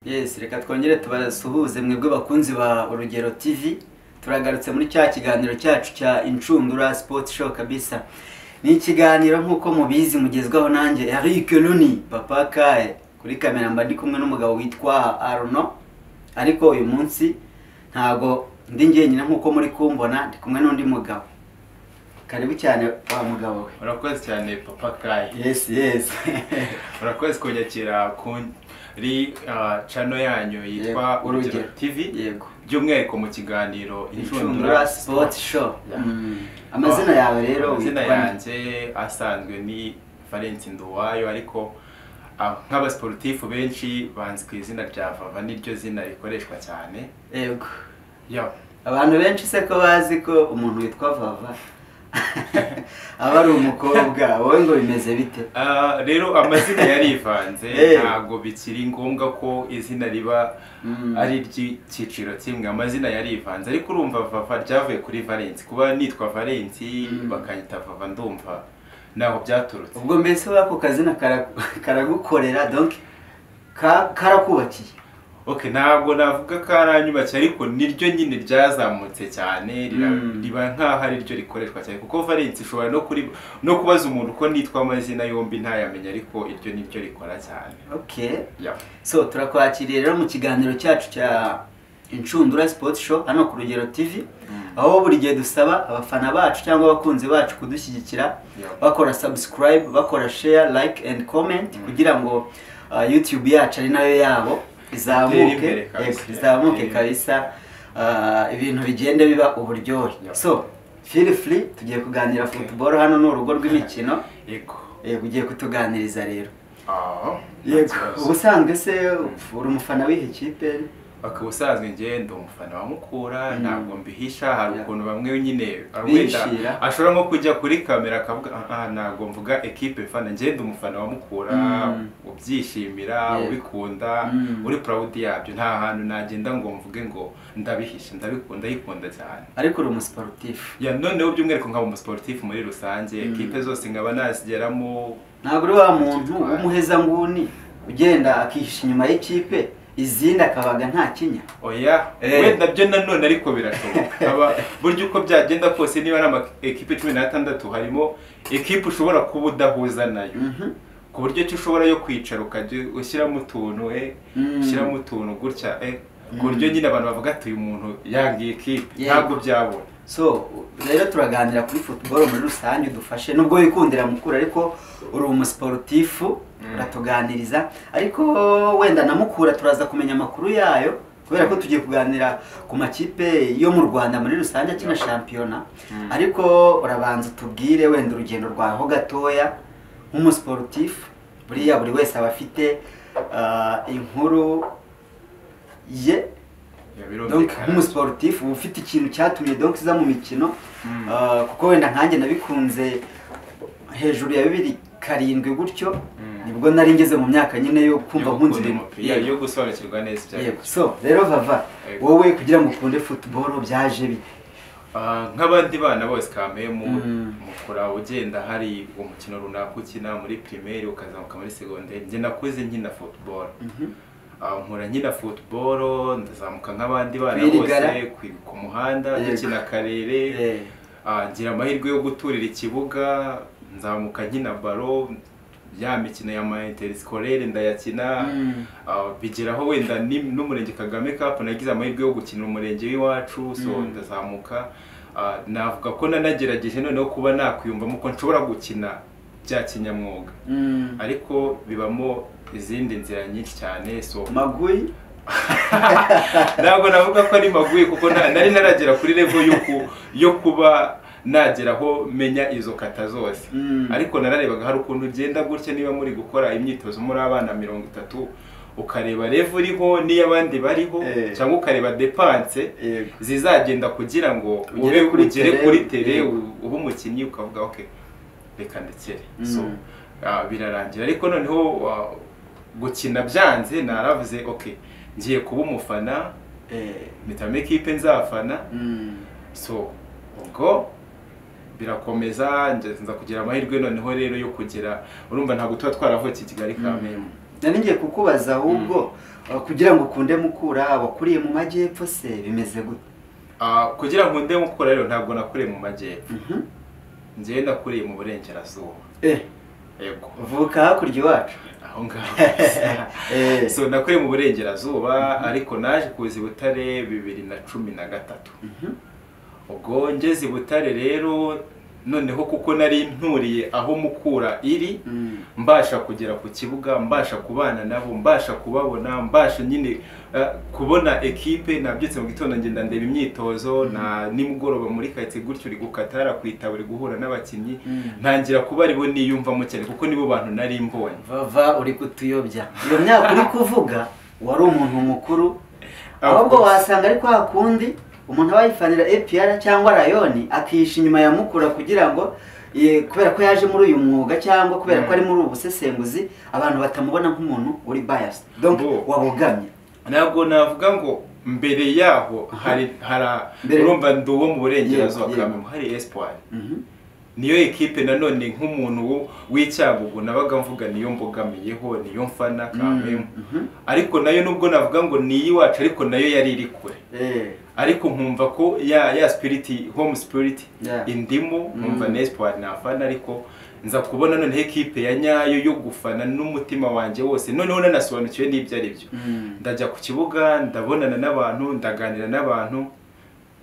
yesi reka twongere tubasuhuze mwebwe bakunzi ba urugero tv turagarutse muri cya kiganiro cyacu cya incundura sipoti show kabisa ni ikiganiro nk'uko mubizi mugezwaho nanjye eric runi papa kaye kuri kamera mba ndi kumwe n'umugabo witwa aruno ariko uyu munsi ntago ndi njyenyine nk'uko muri kumbona ndi kumwe n'undi mugabo karibu cyane wa mugabo we urakoze cyane papa kayi yesi yesi urakoze kunyakira kuri ah, channel yanyu yitwa Yego, Urugero. urugero tv yego by'umwihariko mu kiganiro incundura sipoti show Ya. Mm. amazina yawe rero amazina witwa- yanjye asanzwe ni valence nduwayo ariko ah, nk'abasporutifu benshi banzi ku izina rya vava niryo zina rikoreshwa cyane yego yo abantu benshi se ko bazi ko umuntu witwa vava aba ari umukobwa wowe ngo bimeze bite Ah, rero amazina yarivanze Eh. ntabwo bikiri ngombwa ko izina riba Mm. ari iry'icyiciro kimwe amazina yarivanze ariko urumva vava ryavuye kuri valence kuba nitwa valence Mm. bakanyita vava ndumva ntaho byaturutse ubwo mbese wako kazina kara- karagukorera donc ka- karakubakiye ok ntabwo navuga ko aranyubakiye ariko niryo nyine ryazamutse cyane rira- Mm. riba nk'aho ari ryo rikoreshwa cyane kuko valence ishobora no kuri no kubaza umuntu uko nitwa amazina yombi ntayamenya ariko iryo niryo rikora cyane okay Ya. so turakwakiriye rero mu kiganiro cyacu cya inshundura sipoti show hano ku rugero tv aho buri gihe dusaba abafana bacu cyangwa abakunzi bacu kudushyigikira Ya. bakora subscribe bakora share like and comment kugira ngo uh, youtube yacu ari nayo yabo izamuke imbere kabisa. Yego, izamuke Itere kabisa uh, ibintu bigenda biba uburyohe Ya. so feel free tugiye kuganira football hano ni urugo rw'imikino yego yego ugiye kutuganiriza rero Ah, nta yego kibazo. ubusanzwe se uri umufana w'iyi kipe bakaba usanzwe ngenda umufana wa mukura Mm. ntabwo mbihisha hari Yeah. ukuntu bamwe nyine ah, Bihishira. wenda ashobora nko kujya kuri kamera akavuga "Ah, ah, ntabwo mvuga ekipe mfana ngenda umufana wa mukura Mm. ubyishimira Yeah. ubikunda Mm. uri proud yabyo nta hantu nagenda ngo mvuge ngo ndabihisha ndabikunda yikunda cyane ariko uri umusiporutifu ya noneho by'umwihariko nkaba umusiporutifu muri rusange Mm. ekipe zose nkaba nazigeramo ntabwo uri wa muntu w'umuhezanguni ugenda akihisha inyuma y'ikipe izindi akabaga nta kinya oya Eh. wenda byo nanone ariko birashoboka Haba- burya uko byagenda kose niba ari amakipe cumi n'atandatu harimo ekipe ushobora kuba udahuza nayo Mhm. ku buryo ki ushobora yo kwicara ukajya ushyiramo utuntu eh, Mm. ushyiramo utuntu gutya eh, ku Mm. buryo nyine abantu bavuga ati uyu muntu yangiye ekipe Yego. ntabwo byabona so rero turaganira kuri football muri rusange udufashe nubwo wikundira mukuru ariko uri umusiporutifu Mm. uratuganiriza ariko wenda na mukura turaza kumenya amakuru yayo kubera ko tugiye kuganira ku makipe yo mu rwanda muri rusange akina shampiyona Mm. ariko urabanza utubwire wenda urugendo rwawe ho gatoya nk'umusiporutifu buriya buri wese aba afite ah, inkuru ye Ya, donc birumvikana. nk'umusiporutifu uba ufite ikintu cyatumye donc uza mu mikino Mm. Ah, kuko wenda nkanjye nabikunze hejuru ya bibiri karindwi gutyo Mm. nibwo nari ngeze mu myaka nyine yo kumva Yo nkunze gukunda ibintu umupira, Yego, yo gusobanukirwa neza ibyo ari yego. byo so rero vava Yego. wowe kugira ngo ukunde football byaje bite Ah, nk'abandi bana bose kameye mu Mm. mukura ugenda hari umukino runaka ukina muri primaire ukazamuka muri segonderi njye nakuze nkina football Mhm. Ah, nkora nkina football ndazamuka nk'abandi bana Kwirigara. bose kwi- ku muhanda Yego. dukina akarere Eh, Ah, ngira amahirwe yo guturira ikibuga nzamuka nkina baro ya mikino ya ma interiscolaire ndayakina Mm. Ah, bigeraho wenda ni- n'umurenge kagame cup nagize amahirwe yo gukinira umurenge w'iwacu so Mm. ndazamuka Ah, navuga ko nanagerageje noneho kuba nakwiyumvamo ko nshobora gukina bya kinyamwuga mm. ariko bibamo izindi nzira nyinshi cyane so magui ntabwo navuga ko ari maguye kuko na- nari naragera kuri level yo ku- yo kuba nagera aho menya izo kata zose Mm. ariko nararebaga hari ukuntu ugenda gutya niba muri gukora imyitozo muri abana mirongo itatu ukareba level iriho n'iy'abandi bariho Eh. cyangwa ukareba depanse Yego. zizagenda kugira ngo Ugere ube kuri ugere tere, kuri tere yego. u- ube umukinnyi ukavuga ok reka ndekere so Mm. ah, birarangira ariko noneho ah, gukina byanze naravuze ok ngiye kuba umufana Eh, mpitamo ekipe nzafana mm. so ubwo birakomeza nza kugira amahirwe noneho rero yo kugira urumva ntabwo tuba twaravukiye i kigali kamembe nari ngiye kukubaza ahubwo uh, kugira ngo ukunde mukura wakuriye mu majyepfo se bimeze gute Ah, kugira ngo nde mukura rero ntabwo nakuriye mu majyepfo Mhm. njyewe nakuriye mu burengerazuba eh yego uvuka hakurya iwacu aho ngaho Eh. so nakuriye mu burengerazuba ariko naje kuza i butare bibiri na cumi na gatatu Mhm. ubwo ngeze i butare rero noneho kuko nari nturiye aho mukura iri Mm. mbasha kugera ku kibuga mbasha kubana nabo mbasha kubabona mbasha nyine eh, kubona ekipe nabyutse mu gitondo ngenda ndeba imyitozo na nimugoroba muri karitsiye gutyo uri gukatara ku itabo uri guhura n'abakinnyi Mm. ntangira kuba aribo niyumvamo cyane kuko nibo bantu nari mbonye vava uri kutuyobya iyo myaka uri kuvuga wari umuntu mukuru ahubwo course. wasanga ari kwa kundi umuntu aba yifanira APR cyangwa rayoni akihisha inyuma ya mukura kugira ngo eh, kubera ko yaje muri uyu mwuga cyangwa kubera ko Mm. ari muri ubu busesenguzi abantu batamubona nk'umuntu uri biased donc Bo. wabogamye ntabwo navuga ngo mbere yaho hari hara Mbere. urumva ndi uwo mu burengerazuba Yego, bwa yego. mwe hari espoir Mhm. niyo ekipe nanone nk'umuntu wo- w'icyagugu nabaga mvuga niyo mbogamiyeho niyo mfana kamwe Mhm. ariko nayo nubwo navuga ngo ni iy'iwacu ariko nayo yari iri kure Eh, ariko nkumva ko ya ya spirit home spirit Yeah. indimo Mm. nkumva na espoir nafana ariko nza kubona noneho ekipe ya nyayo yo gufana n'umutima wanjye wose noneho nanasobanukiwe n'ibyo ari byo mm. ndajya ku kibuga ndabonana n'abantu ndaganira n'abantu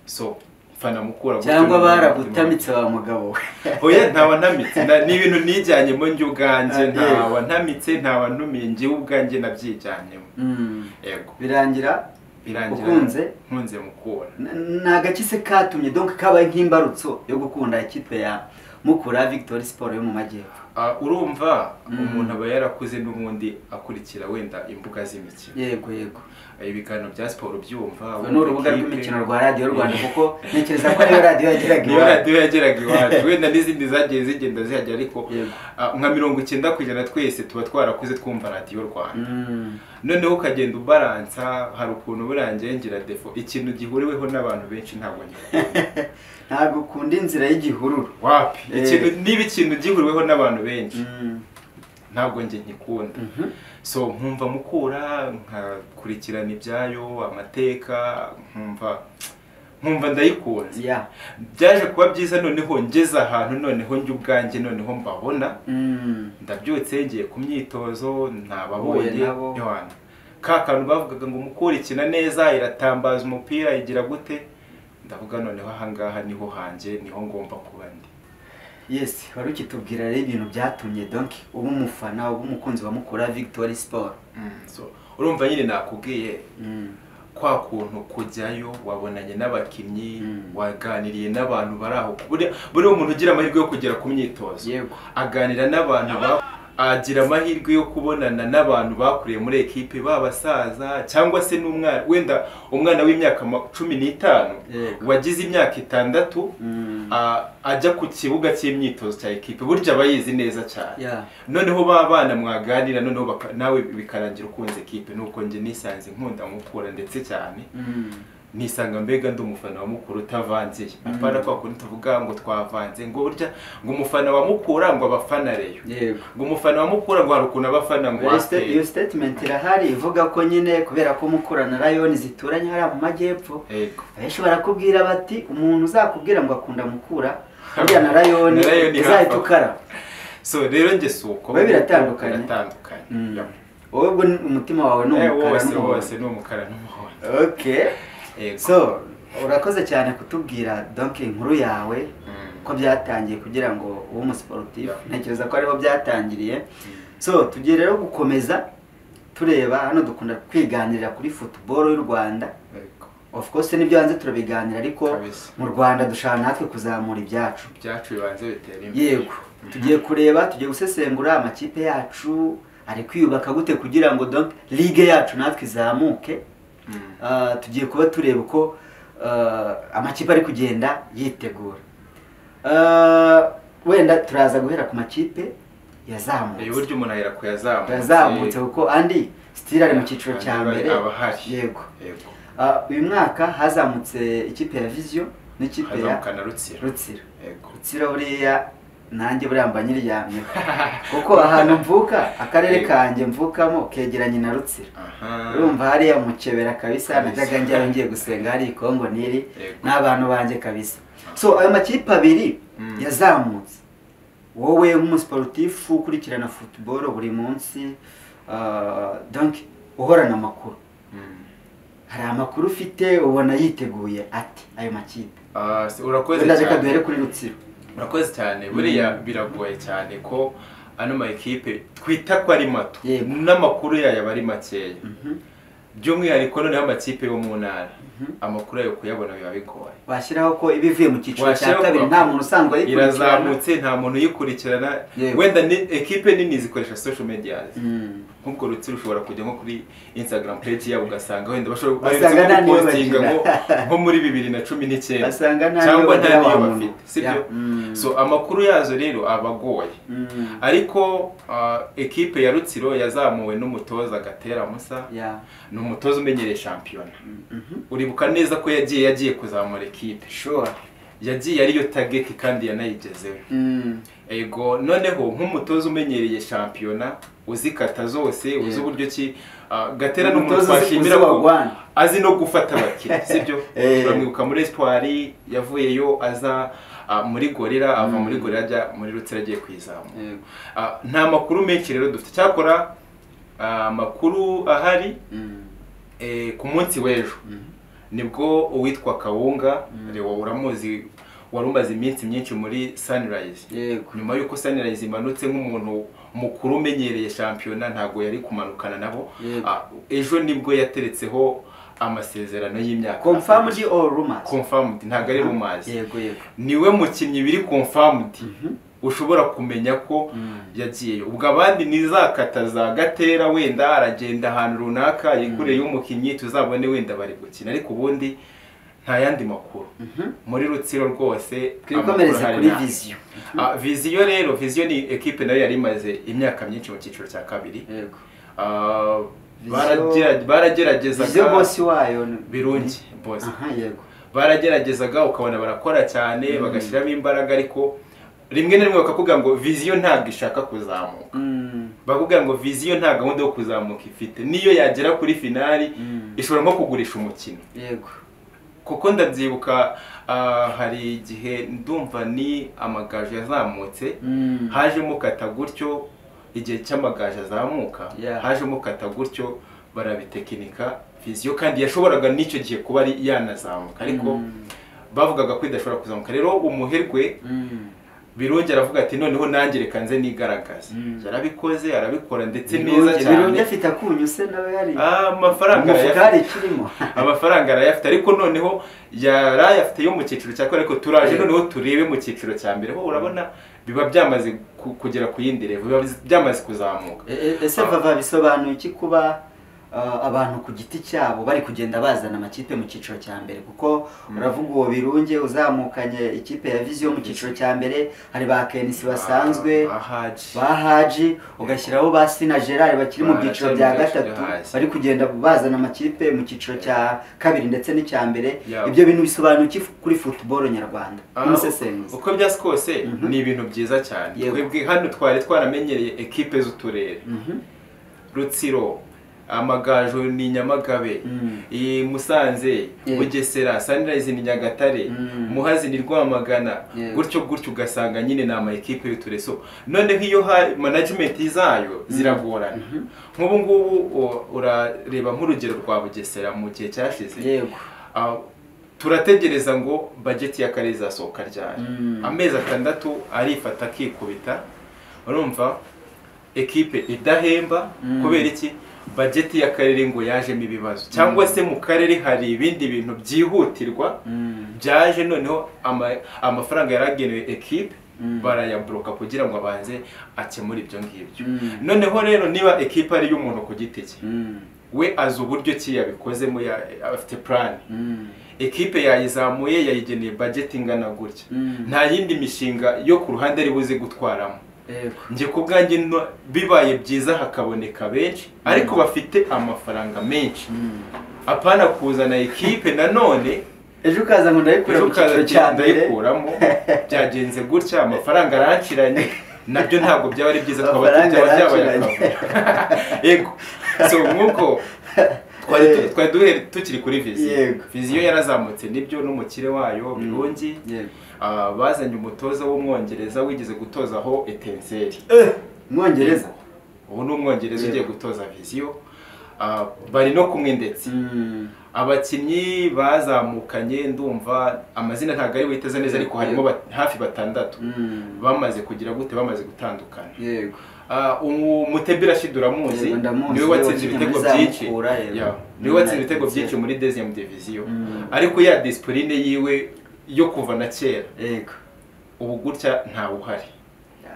so mfana mukura gutyo cyangwa n'umutima baragutamitse wa mugabo we oya ntawa ntamitse Na- ni ibintu nijyanyemo njye ubwanjye Ah, ntawa ntamitse ntawa ntumiye njyewe ubwanjye nabyijyanyemo Mm. yego birangira birangira Ukunze? nkunze mukura N- ni agace se katumye donc kabaye nk'imbarutso yo gukunda ikipe ya mukura victory sport yo mu majyepfo Ah, urumva Mm. umuntu aba yarakuze n'ubundi akurikira wenda imbuga z'imikino yego yego ibiganiro bya siporo byumva Uru ni urubuga rw'imikino rwa radiyo rwanda kuko ntekereza ko niyo radiyo yageraga niyo iwacu radiyo yageraga iwacu wenda n'izindi zagiye zigenda zihajya ariko Yego. ah, nka mirongo icyenda ku ijana twese tuba twarakuze twumva radiyo rwanda Mm, noneho ukagenda ubaransa hari ukuntu burangiye ngira defo ikintu gihuriweho n'abantu benshi ntabwo ngikunda ntabwo ukunda inzira y'igihururu wapi Eh. ikintu niba ikintu gihuriweho n'abantu benshi Mm, ntabwo njye nkikunda mhm. so nkumva mukura nkakurikirana ibyayo amateka nkumva nkumva ndayikunze Yeah. byaje kuba byiza noneho ngeze ahantu noneho njye ubwanjye noneho mbabona Mm, ndabyutse ngiye ku myitozo Uhuye ntababonye nabo. yohana ka kantu bavugaga ngo mukura ikina neza iratambaza umupira igira gute ndavuga noneho ahangaha niho hanjye niho ngomba kuba ndi yes wari ukitubwira rero ibintu byatumye donc uba umufana uba umukunzi wa mukura victory sport So, urumva nyine nakubwiye Mm, kwa kuntu kujyayo wabonanye n'abakinnyi Mm. waganiriye n'abantu bari aho buriya buriya umuntu ugira amahirwe yo kugera ku myitozo yego aganira n'abantu ba- agira amahirwe yo kubonana n'abantu bakuriye muri ekipe babasaza cyangwa se n'umwana wenda umwana w'imyaka ma- cumi n'itanu Yego. wagize imyaka itandatu Mm, a- ajya ku kibuga cy'imyitozo cya ekipe burya aba yizi neza cyane yeah. noneho ba bana mwaganira noneho baka- nawe bikarangira ukunze ekipe nuko njye nisanze nkunda mukura ndetse cyane Mm. nisanga mbega ndi umufana wa mukuru utavangiye Mm. apana kwa kundi tuvuga ngo twavanze ngo burya ngo umufana wa mukura ngo abafana reyo yego ngo umufana wa mukura ngo hari ukuntu abafana ngo Iyo sta- iyo waseye statement irahari ivuga ko nyine kubera ko mukura na rayoni zituranye hariya mu majyepfo yego abenshi barakubwira bati umuntu uzakubwira ngo akunda mukura burya na rayoni Na Rayoni uzahita hafi. ukaraba so rero njye si uko Biba biratandukanye. biratandukanye Mm. Yeah. wowe ubwo ni- umutima wawe ni Eh, umukara wose n'umuhondo wose ni umukara n'umuhondo okay Yego. so urakoze cyane kutubwira donc inkuru yawe Mm. ko byatangiye kugira ngo ube umusiporutifu Yeah. ntekereza ko ariho byatangiriye so tugiye rero gukomeza tureba hano dukunda kwiganirira kuri football y'u rwanda Yego. of course nibyo hanze turabiganira ariko Kabisa. mu rwanda dushaka natwe kuzamura ibyacu ibyacu bibanze bitera imbere yego tugiye kureba tugiye gusesengura amakipe yacu ari kwiyubaka gute kugira ngo donc ligue yacu natwe izamuke Mm. Ah, tugiye kuba tureba uko ah, amakipe ari kugenda yitegura Ah, wenda turaza guhera ku makipe Eh, yazamutse burya umuntu ahera kuyazamutse yazamutse kuko andi sitiri ari mu cyiciro cya Andi mbere aba ahari. yego yego Ah, uyu mwaka hazamutse ikipe ya viziyo n'ikipe ya hazamukana rutsiro rutsiro yego rutsiro buriya nanjye buriya mba nyiryamye kuko ahantu mvuka akarere Eh. kanjye mvukamo kegeranye na rutsiro aha urumva hariya mukebera kabisa Kabisa. najyaga njyayo ngiye gusenga hari ikongo niri Yego. n'abantu banjye kabisa so ayo makipe abiri Mm. yazamutse wowe nk'umusiporutifu ukurikirana futuboro buri munsi ah, donc uhorana amakuru Mm. hari amakuru ufite ubona yiteguye ati ayo makipe Ah, se- urakoze wenda reka cyane duhere kuri rutsiro urakoze cyane buriya biragoye cyane ko ano ma ekipe twita ko ari mato Yego. n'amakuru yayo aba ari makeya Mhm. by'umwihariko noneho amakipe yo mu ntara Mhm. amakuru yayo kuyabona biba bigoye washyiraho ko iba ivuye mu cyiciro cya Washyiraho kabiri ko- nta muntu usanzwe ayikurikirana irazamutse nta muntu uyikurikirana Yego. wenda ni- ekipe nini zikoresha social media Mm. nk'ubwo rutsiro ushobora kujya nko kuri instagram page yabo ugasanga wenda bashobora Basanga baherutse nta niyo gupostinga bagira. nko- nko muri bibiri na cumi n'icyenda basanga nta niyo cyangwa nta bagira niyo wa muntu. bafite sibyo Yeah. Mm. so amakuru yazo rero aba agoye Mm. ariko ah, ekipe ya rutsiro yazamuwe n'umutoza gatera musa Yeah. ni umutoza umenyereye shampiyona Mhm. uribuka neza ko yagiye yagiye kuzamura ekipe Sure. yagiye ariyo tageti kandi yanayigezeho Mm. ego noneho nk'umutoza umenyereye shampiyona uzikata zose uzi uburyo ki ah, gatera ni umuntu Umutoza uzi- twashimira uzi ko wagwana. azi no gufata abakiriya sibyo Eh. turamwibuka muri espoir yavuyeyo aza ah, muri gorira ava muri gorira ajya muri rutsira agiye kuyizamura Yego. Ah, nta makuru menshi rero dufite cyakora ah, amakuru ahari Mm. eh, ku munsi w'ejo Mhm. nibwo uwitwa kawunga Mm. rewo uramuzi wari umaze iminsi myinshi muri sunrise Yego. nyuma y'uko sunrise imanutse nk'umuntu mukuru umenyereye shampiyona ntabwo yari kumanukana nabo Yego. Ah, ejo nibwo yateretseho amasezerano y'imyaka Confirmed or rumors? confirmed ntabwo ari rumazi Yego, yego. niwe mukinnyi biri confirmed Mhm. ushobora kumenya ko Mm. yagiyeyo ubwo abandi ni za kata za gatera wenda aragenda ahantu runaka yikureye umukinnyi tuzabone wenda bari gukina ariko ubundi nta yandi makuru Mhm. muri rutsiro rwose amakuru twikomereze ahari kuri ni aya. viziyo Ah, viziyo rero viziyo ni ekipe nayo yari imaze imyaka myinshi mu cyiciro cya kabiri yego Ah, Viziyo- baragera- viziyo barageragezaga bosi wayo ni- birungi bose aha yego barageragezaga ukabona barakora cyane Mm. bagashyiramo imbaraga ariko rimwe na rimwe bakakubwira ngo viziyo ntabwo ishaka kuzamuka Mm, bakubwira ngo viziyo nta gahunda yo kuzamuka ifite niyo yagera kuri finali mm, ishobora nko kugurisha umukino yego kuko ndabyibuka ah, hari igihe ndumva ni amagaju yazamutse Mm, hajemo kata gutyo igihe cy'amagaju azamuka Yeah. hajemo kata gutyo barabitekinika viziyo kandi yashoboraga n'icyo gihe kuba ari yanazamuka ariko mm, bavugaga ko idashobora kuzamuka rero umuherwe mm, birongera avuga ati noneho nanjye reka nze nigaragaze Mm. yarabikoze arabikora ndetse neza birunge birunge cyane afite akunyu se nawe hari Ah, amafaranga umufuka arayafite hari ikirimo amafaranga arayafite ariko noneho yarayafite yo mu cyiciro cya kane ariko turaje Yeah. noneho turebe mu cyiciro cya mbere ho urabona biba byamaze ku- kugera ku yindi revo biba byamaze kuzamuka E- e- ese vava bisobanuye iki kuba ah, abantu ku giti cyabo bari kugenda bazana amakipe mu cyiciro cya mbere kuko uravuga uwo birunge uzamukanye ikipe ya viziyo mu cyiciro cya mbere hari ba kenisi basanzwe Ah, ahaje ba haji ugashyiraho ba sina gerard bakiri mu Ba byiciro Rachel bya Mugashira gatatu hasi. bari kugenda bazana amakipe mu cyiciro cya kabiri ndetse n'icya mbere Yeah. ibyo bintu bisobanuye iki kuri futuboro nyarwanda Ah, n'umusesenguzi uko byasi kose Mhm. ni ibintu byiza cyane Yego. twebwe hano twari twaramenyereye ekipe z'uturere Mhm. rutsiro amagaju ni nyamagabe Mm. i musanze Yego. bugesera sunrise ni nyagatare Mm. muhazi ni rwamagana Yego. gutyo gutyo ugasanga nyine ni amakipe y'utureso noneho iyo hari management zayo ziragorana nk'ubu ngubu u- urareba nk'urugero rwa bugesera mu gihe cyashize yego Ah, turategereza ngo bajeti y'akarere izasohoka ryari Mm. amezi atandatu arifata akikubita urumva ekipe idahemba Mm. kubera iki bajeti y'akarere ngo yajemo ibibazo cyangwa se mu karere hari ibindi bintu byihutirwa Mm. byaje noneho ama- amafaranga yaragenewe ekipe Mm. barayaburoka kugira ngo abanze akemure ibyo ngibyo Mm. noneho rero niba ekipe ari iy'umuntu ku giti cye Mm. we azi uburyo ki yabikozemo ya- afite plan Mm. ekipe yayizamuye yayigeneye bajeti ingana gutya Mm. nta yindi mishinga yo ku ruhande ari buze gutwaramo yego njye ku bwanjye no- bibaye byiza hakaboneka benshi ariko bafite amafaranga menshi Mm. apana kuzana ekipe nanone ejo ukaza ngo ndabikura ejo mu cyiciro ukaza cya mbere ndayikuramo byagenze gutya amafaranga aranciranye nabyo ntabwo byaba ari byiza twaba Amafaranga byaba byabaye aranciranye. akavuyo yego so nk'uko twari tu- twari duhere tukiri kuri viziyo Yego. viziyo yarazamutse nibyo n'umukire wayo birungi Yego. Ah, bazanye umutoza w'umwongereza wigeze gutoza aho etenseri Eh, umwongereza ubu ni umwongereza ugiye Yego. gutoza viziyo Ah, bari no kumwe ndetse Mm. abakinnyi bazamukanye ndumva amazina ntabwo ari witeze neza ariko harimo ba- hafi batandatu Mm. bamaze kugira gute bamaze gutandukana yego Ah, umu- Mutebira Rashid uramuzi Yego, ndamuzi. niwe watsinze Wakinnye muri ibitego byinshi Zamukura, yego. Yeah, niwe watsinze United, ibitego byinshi yego. muri deziyamu diviziyo Mm. ariko ya disipurine yiwe yo kuva na kera yego ubu gutya ntawuhari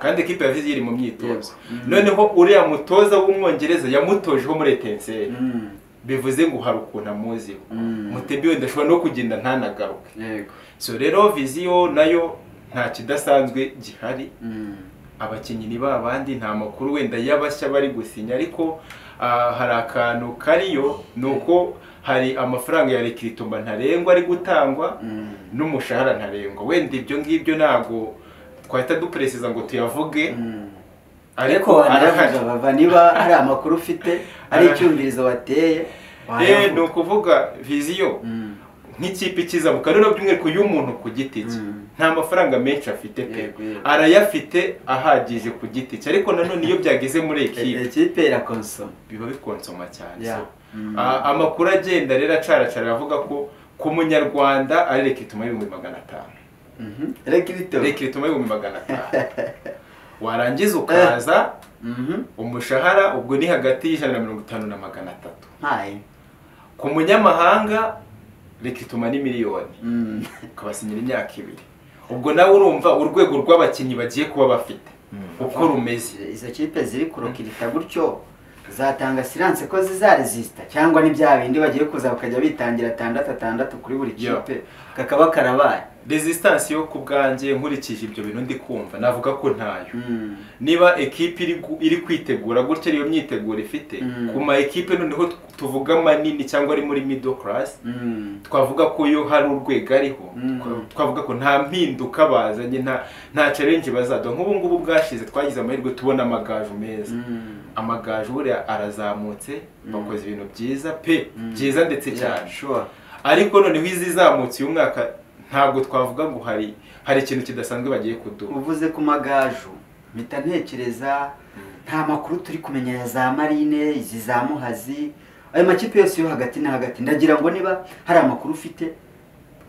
kandi ekipe ya viziyo iri mu myitozo Yego. Mm. noneho uriya mutoza w'umwongereza yamutojeho muri etenseri Mm. bivuze ngo hari ukuntu amuziho Mm. mutebi wenda ashobora no kugenda ntanagaruke yego so rero viziyo nayo nta kidasanzwe gihari Mm. abakinnyi ni ba bandi nta makuru wenda y'abashya bari gusinya ariko ah, hari akantu kariyo ni uko hari amafaranga ya rekiritumba ntarengwa ari gutangwa Mm. n'umushahara ntarengwa wenda ibyo ngibyo ntabwo twahita duperesiza ngo tuyavuge Mm. ariko arahari aravuga bava niba hari amakuru ufite hari icyumvirizo wateye Eh, wayavuga. ni ukuvuga viziyo Mm. nk'ikipe ikiza mu kanuna by'umwihariko y'umuntu ku giti cye Mm. nta mafaranga menshi afite pe Yego, yego. arayafite ahagije ku giti cye ariko nanone iyo byageze muri ekipe ekipe irakonsoma biba bikonsoma cyane Yeah. so, Mm. a- amakuru agenda rero acaracara aravuga ko ku munyarwanda ari rekituma y'ibihumbi magana atanu Mhm. reka ibitoro rekituma y'ibihumbi magana atanu warangiza ukaza Mhm. umushahara ubwo ni hagati y'ijana na mirongo itanu na magana atatu ntaye ku munyamahanga rekituma ni miliyoni Mm. ukabasinyira imyaka ibiri ubwo nawe urumva urwego rw'abakinnyi bagiye kuba bafite uko rumeze izo kipe ziri kurokirita gutyo zatanga siranse ko zizaresisita cyangwa ni bya bindi bagiye kuza bakajya bitangira atandatu atandatu kuri buri Yeah. kipe kakaba karabaye resistance yo ku bwanjye nkurikije ibyo bintu ndi kumva navuga ko ntayo Mm. niba ekipe iri gu- iri kwitegura gutya ariyo myiteguro ifite Mm. ku ma ekipe noneho t- tuvuga manini cyangwa ari muri middle class Mm. twavuga ko yo hari urwego ariho Mm. Twa- twavuga ko nta mpinduka bazanye nta nta challenge bazaduha nk'ubu ngubu bwashize twagize amahirwe tubona amagaju meza Mm. amagaju buriya arazamutse Mm. bakoze ibintu byiza pe Mm. byiza ndetse Yeah, cyane sure. ariko noneho izizamutse uyu mwaka ntabwo twavuga ngo hari hari ikintu kidasanzwe bagiye kuduha uvuze ku magaju mpita ntekereza nta makuru turi kumenya ya za marine izi za muhazi ayo makipe yose yo hagati na hagati ndagira ngo niba hari amakuru ufite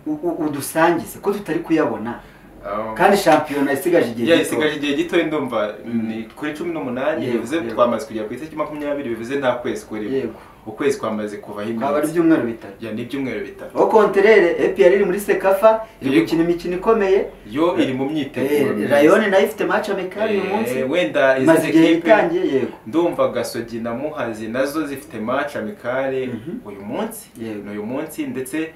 u- u- udusangize ko tutari kuyabona Um, kandi shampiyona isigaje igihe ya gito. isigaje igihe gitoya ndumva Mm. ni kuri cumi n'umunani Yego, bivuze yego. twamaze kugera ku itariki makumyabiri bivuze nta kwezi kurimo Yego. ukwezi kwamaze kuvaho twaba ari iminsi ibyumweru bitatu ya ni ibyumweru bitatu aho konterere epr iri muri sekafa iri Yego. gukina imikino ikomeye yo iri mu Eh, myiteguro myiza. rayoni nayo ifite maci amekari uyu Eh, munsi wenda imaze izi igihe ekipe itangiye yego ndumva gasogi na muhazi nazo zifite match amikare Mhm. uyu munsi Yego. ni uyu munsi ndetse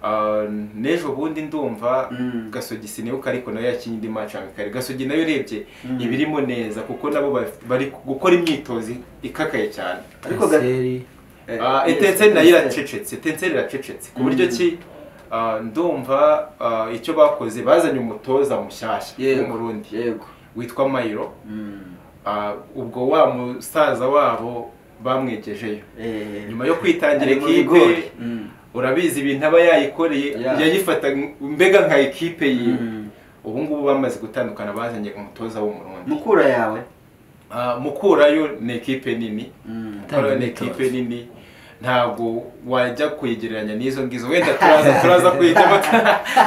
ah, n'ejo bundi ndumva Mm. gasogi sinibuka ariko nayo yakinnye indi match amikare gasogi nayo urebye Mm. ibirimo neza kuko nabo baf- bari gukora imyitozo ikakaye cyane ariko ga- Eh, Ah, yes, etenseri nayo yes. iracecetse etenseri iracecetse ku buryo ki ah, ndumva ah, icyo bakoze bazanye umutoza mushyashya w'umurundi yego witwa mayiro Mm. Ah, ubwo wa musaza wabo bamwegejeyo Eh, nyuma yo kwitangira ari mu bigori. ekipe Mm. urabizi ibintu aba yayikoreye Yeah. yayifata mbega nka ekipe yiwe Mm. ubu ngubu bamaze gutandukana bazanye umutoza w'umurundi mukura yawe Ah, mukurayo ni ekipe nini Mm. mukurayo ni Itanga ekipe nini ntabwo wajya kuyigereranya n'izo ngizo wenda turaza turaza kuyijyamo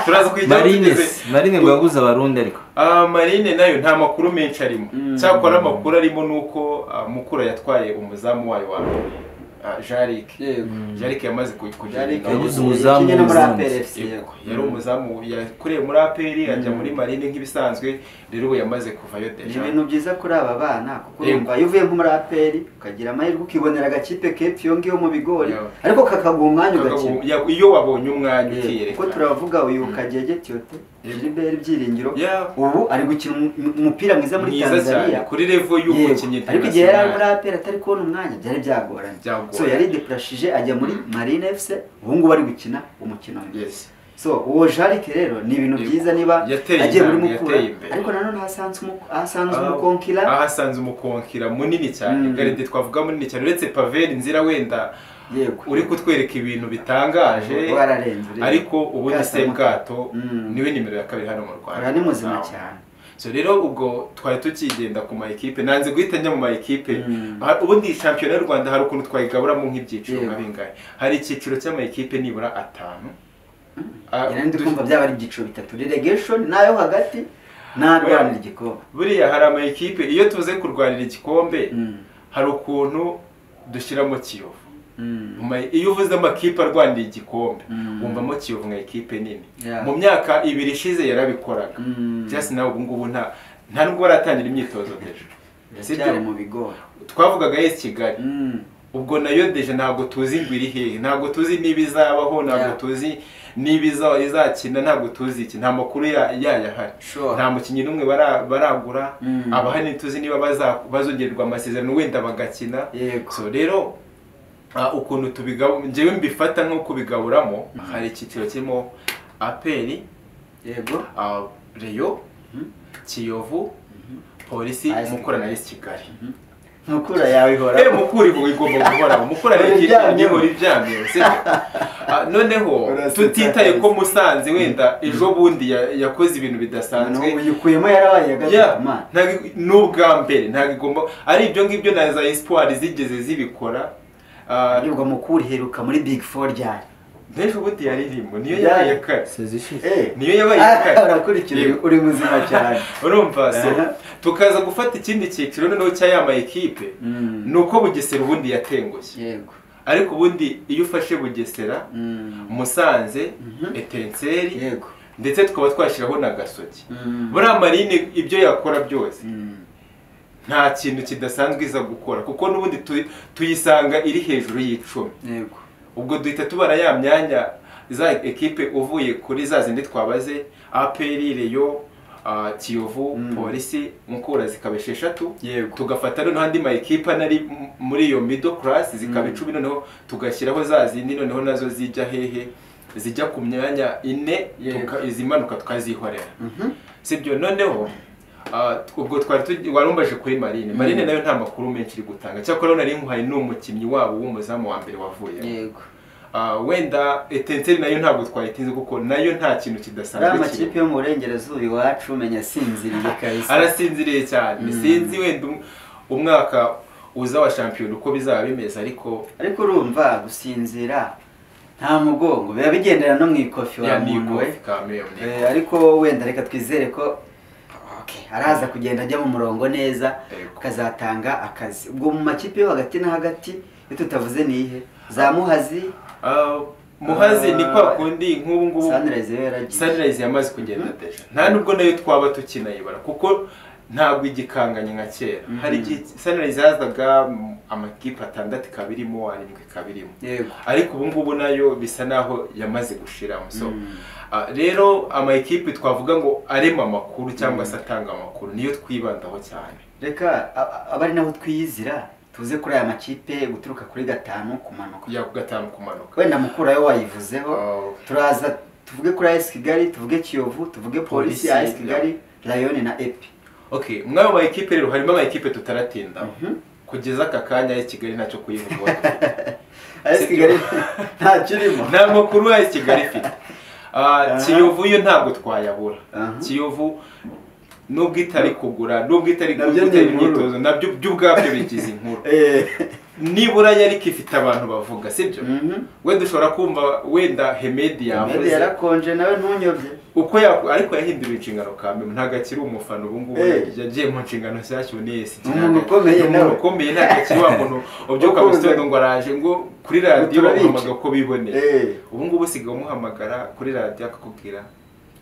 turaza kuyijyamo marine tugeze- se, marine ngo yaguze abarundi ariko Ah, marine nayo nta makuru menshi arimo Mm. cyakora amakuru arimo ni uko ah, mukura yatwaye umuzamu wayo wa mbere ah, jarike yego jarike yamaze ku- kugenda Yariko Yabuze yagize- umuzamu yakinnye no muri w'umurundi. APR FC, yego. Yego, yari umuzamu yakoreye muri aperi ajya muri marine nk'ibisanzwe rero ubu yamaze kuvayo ni deja ibintu byiza kuri aba bana kuko Yego. urumva iyo uvuye nko muri APR ukagira amahirwe ukibonera agakipe kepfi iyo ngiyo mu bigori Yego. ariko kakaguha umwanya ugakina Ya- iyo wabonye umwanya Yego, kuko ukiyereka turavuga uyu kagege tyote Yego. Gilbert Byiringiro Ya, ubu ari gukina umu- umupira mwiza muri mwiza cyane Tanzania kuri revo Yego. y'umukinnyi ariko igihe yari ari muri APR international. atari kubona umwanya byari byagoranye Byagoranye. so yari deprashije ajya muri Marine FC ubu ngubu ari gukina umukino mwiza Yes. so uwo jarike rero ni ibintu Yego. byiza niba Yateye agiye muri intambwe, mukura yateye imbere. ariko nanone hasanze umu- hasanze Ah, umukonkira ahasanze umukonkira munini cyane Mm. garide twavuga munini cyane uretse paveri nzira wenda yego uri kutwereka ibintu bitangaje wararenze urebe. ariko ubundi se Bwasamuka. bwato Mm. niwe nimero ya kabiri hano mu rwanda uriya ni muzima Nawe. cyane so rero ubwo twari tukigenda ku ma ekipe nanze guhita njya mu ma ekipe Mm. Ha- ubundi shampiyona y'u rwanda hari ukuntu twayigaburamo nk'ibyiciro Yego. nka bingahe hari icyiciro cy'ama ekipe nibura atanu Ah, njyewe ndi du- kumva byaba ari ibyiciro bitatu relegation nayo hagati narwanira igikombe buriya hari ama ekipe iyo tuze kurwanira igikombe Mm, hari ukuntu dushyiramo kiyovu mm. Mu ma- iyo uvuze amakipe arwanira igikombe Mm. wumvamo kiyovu nka ekipe nini Yeah. mu myaka ibiri ishize yarabikoraga Mm. just nawe ubu ngubu nta nta nubwo baratangira imyitozo deje biracyari mu bigori twavugaga yesi kigali Mm, ubwo nayo deje ntabwo tuzi ngo iri hehe ntabwo tuzi niba izabaho ntabwo Yeah. tuzi niba iza- izakina ntabwo tuzi iki nta makuru ya- yayo ahari Sure. nta mukinnyi n'umwe bara- baragura Mm. abahari ntituzi niba baza- bazongererwa amasezerano wenda bagakina yego so rero ah, ukuntu tubigabu njyewe mbifata nko kubigaburamo hari icyiciro kirimo aperi yego ah, reyo Mhm. kiyovu polisi AS mukura na yesi kigali mukura yawe ihora Eh, mukura ivu igomba guhoraho mukura Ihora iryamyeho. nihora iryamyeho sibyo Ah, noneho Uraseka tutitaye ko kandi. musanze wenda ejo bundi ya- yakoze ibintu bidasanzwe ubu yikuyemo yarabaye Yeah, agazima ntabwo n'ubwa mbere ntabwo igomba ari ibyo ngibyo na za espoir zigeze zibikora Ah, aribwo mukura iheruka muri big four ryari Mbese ubundi yaririmbo niyo Yeah. yabaye kare sezishize Eh, niyo yabaye kare urakurikira Yego. uri muzima cyane urumva so Aha. tukaza gufata ikindi cyiciro noneho cyayama ekipe Mm. ni uko bugesera ubundi yatengushye yego ariko ubundi iyo ufashe bugesera Mm. musanze Mhm. etenseri yego ndetse tukaba twashyiraho na gasogi Mm. buriya marine ibyo yakora byose Mm. nta kintu kidasanzwe iza gukora kuko n'ubundi tu- tuyisanga iri hejuru y'icumi yego ubwo duhita tubara ya myanya za ekipe uvuye kuri za zindi twabaze aperi reyo ah, kiyovu Mm. polisi mukura zikaba esheshatu yego tugafata noneho andi ma ekipe anari m- muri iyo middle class zikaba Mm. icumi noneho tugashyiraho za zindi noneho nazo zijya hehe zijya ku myanya ine Yego. tuka- izimanuka tukazihorera Mhm. sibyo noneho ah, ubwo twari tugi- wari umbaje kuri marine marine Mm. nayo nta makuru menshi iri gutanga cyakora nari nkuhaye n'umukinnyi wabo w'umuzamu wa mbere wavuye yego Ah, wenda etenseri nayo ntabwo twayitinze kuko nayo nta kintu ari kidasanzwe amakipe yo mu burengerazuba iwacu menya asinziriye kabisa arasinziriye cyane Mm. sinzi wenda um- umwaka uza wa shampiyona uko bizaba bimeze ariko ariko urumva gusinzira nta mugongo biba bigendera no mu ikofi wa ya ni muntu we ikofi kamere ni Eh, ariko wenda reka twizere ko okay, araza kugenda ajya mu murongo neza Yego. akazatanga akazi ubwo mu makipe yo hagati na hagati iyo tutavuze nihe za muhazi Ah, muhazi ni kwa kundi nk'ubu ngubu sanirayizi yo yaragiye sunrise yamaze kugenda deja nta nubwo nayo twaba tukinayibara kuko ntabwo igikanganye nka kera Mhm. hari igihe sunrise yazaga mm, amakipe atandatu ikaba irimo arindwi ikaba irimo yego ariko ubu ngubu nayo bisa naho yamaze gushiramo so Mm. ah, rero ama ekipe twavuga ngo arema amakuru cyangwa se atanga amakuru niyo twibandaho cyane reka a- a- abe ari naho twiyizira tuze kuri aya makipe guturuka kuri gatanu kumanuka ya gatanu kumanuka wenda mukurayo wayivuzeho Ah, turaza tuvuge kuri ayesi kigali tuvuge kiyovu tuvuge polisi Polisi, ayesi kigali rayoni na epi okay muri ayo ma ekipe rero harimo ama ekipe tutaratindaho Mhm. kugeza aka kanya ya kigali ntacyo kuyivugaho ayesi kigali ntakirimo nta makuru ya kigali ifite Ah, Aha. kiyovu yo ntabwo twayabura Aha. kiyovu nubwo itari kugura nubwo itari Nabyo ni gutera inkuru. imyitozo nabyo byo ubwabyo bigize inkuru Eh. nibura yari ifite abantu bavuga sibyo Mhm. we dushobora kumva wenda hemedi Meddy yavuze yarakonje nawe ntunyobye uko yaku- ariko yahinduye inshingano ka mbere ntabwo akiri umufana ubu ngubu Eh. yagiye mu nshingano nshyashya ubu ni esi Ni umuntu ukomeye Ni nawe. umuntu ukomeye ntabwo akiri wa muntu ubyuka mu Ukunze. gitondo ngo araje ngo kuri radiyo Turabica. bamuhamagara uko biboneye Eh. ubu ngubu usigaye umuhamagara kuri radiyo akakubwira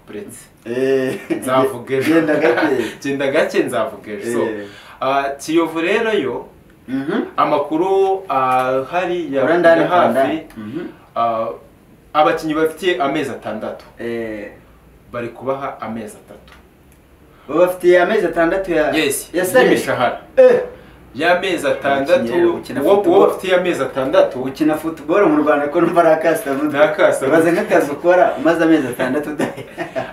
buretse Eh. nzavuga ejo Genda gake genda gake nzavuga ejo so Eh. ah, kiyovu rero yo Mhm. amakuru ahari ya Ura ndani ya kwa hafi ndani. Mhm. ah, abakinnyi bafitiye amezi atandatu Eh. bari kubaha amezi atatu Ubu bafitiye amezi atandatu ya yes ya sale y'imishahara Eh. y'amezi atandatu Gukina- gukina uwo football. uwo ufite y'amezi atandatu gukina futuboro mu rwanda ko numva ari akasitamu Ni akasamu. ubaze nk'akazi ukora umaze amezi atandatu udahera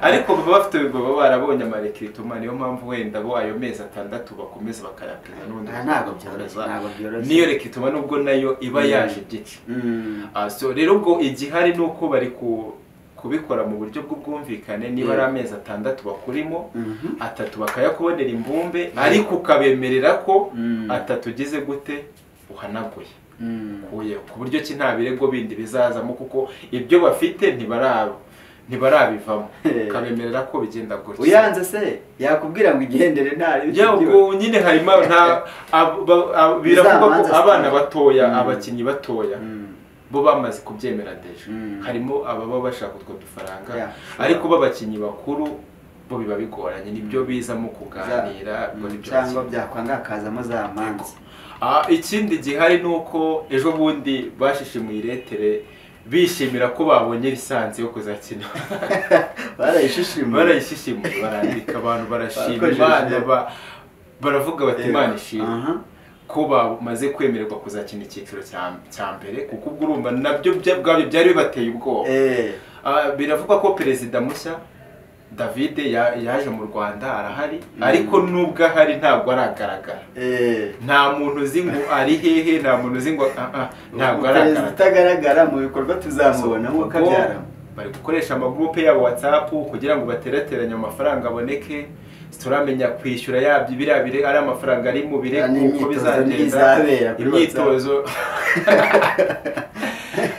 ariko baba bafite baba barabonye amarekiritoma niyo mpamvu wenda bo ayo mezi atandatu bakomeza bakayapima n'ubundi Ah, ntabwo byoroshye, ntabwo byoroshye. niyo rekitoma nubwo nayo iba Mm. yaje igice Mm. Ah, so rero ubwo igihari ni uko bari ku- kubikora mu buryo bw'ubwumvikane niba ari Yeah. amezi atandatu bakurimo Mhm. atatu bakayakubonera imbumbe ariko ukabemerera ko Mm. atatu ugize gute uhanaguye Mm. Oya, ku buryo ki nta birego bindi bizazamo kuko ibyo bafite ntibara ntibarabivamo Eh. ukabemerera ko bigenda gutya uyanze se yakubwira ngo igendere ntari Ya, ubwo nyine harimo nta ab- ba- ab- biravugwa ko Bizabanza abana siporo. batoya Mm. abakinnyi batoya Mm. bo bamaze kubyemera deje Mm. harimo ababa bashaka utwo dufaranga Yeah. ariko b'abakinnyi bakuru bo biba bigoranye nibyo bizamo kuganira Za- ubwo Mm, nibyo cyangwa bakina. byakwanga hakazamo za manza Ah, ikindi gihari ni uko ejo bundi bashishimuye iretere bishimira ko babonye lisansi yo kuzakina barayishishima barayishishimuye barandika abantu barashima Bakojeje. imana ba- baravuga bati Eh, imana ishima aha. ko bamaze kwemererwa kuzakina icyiciro cya cya mbere kuko ubwo urumva nabyo bya- ubwabyo byari bibateye ubwoba Eh, Ah, biravugwa ko perezida mushya david ya- yaje mu rwanda arahari Mm. ariko n'ubwo ahari ntabwo aragaragara eh. nta muntu uzi ngo ari hehe nta muntu uzi ngo ah, ah, ntabwo Umuperezida aragaragara utagaragara mu bikorwa tuzamubona So, nk'uko kabyaramo ubwo bari gukoresha amagurupe yabo whatsapp kugira ngo baterateranye amafaranga aboneke turamenya kwishyura yabyo biriya bire ari amafaranga ari mu bire Ah, kuko n'imyitozo bizagenda n'izabera kuri imyitozo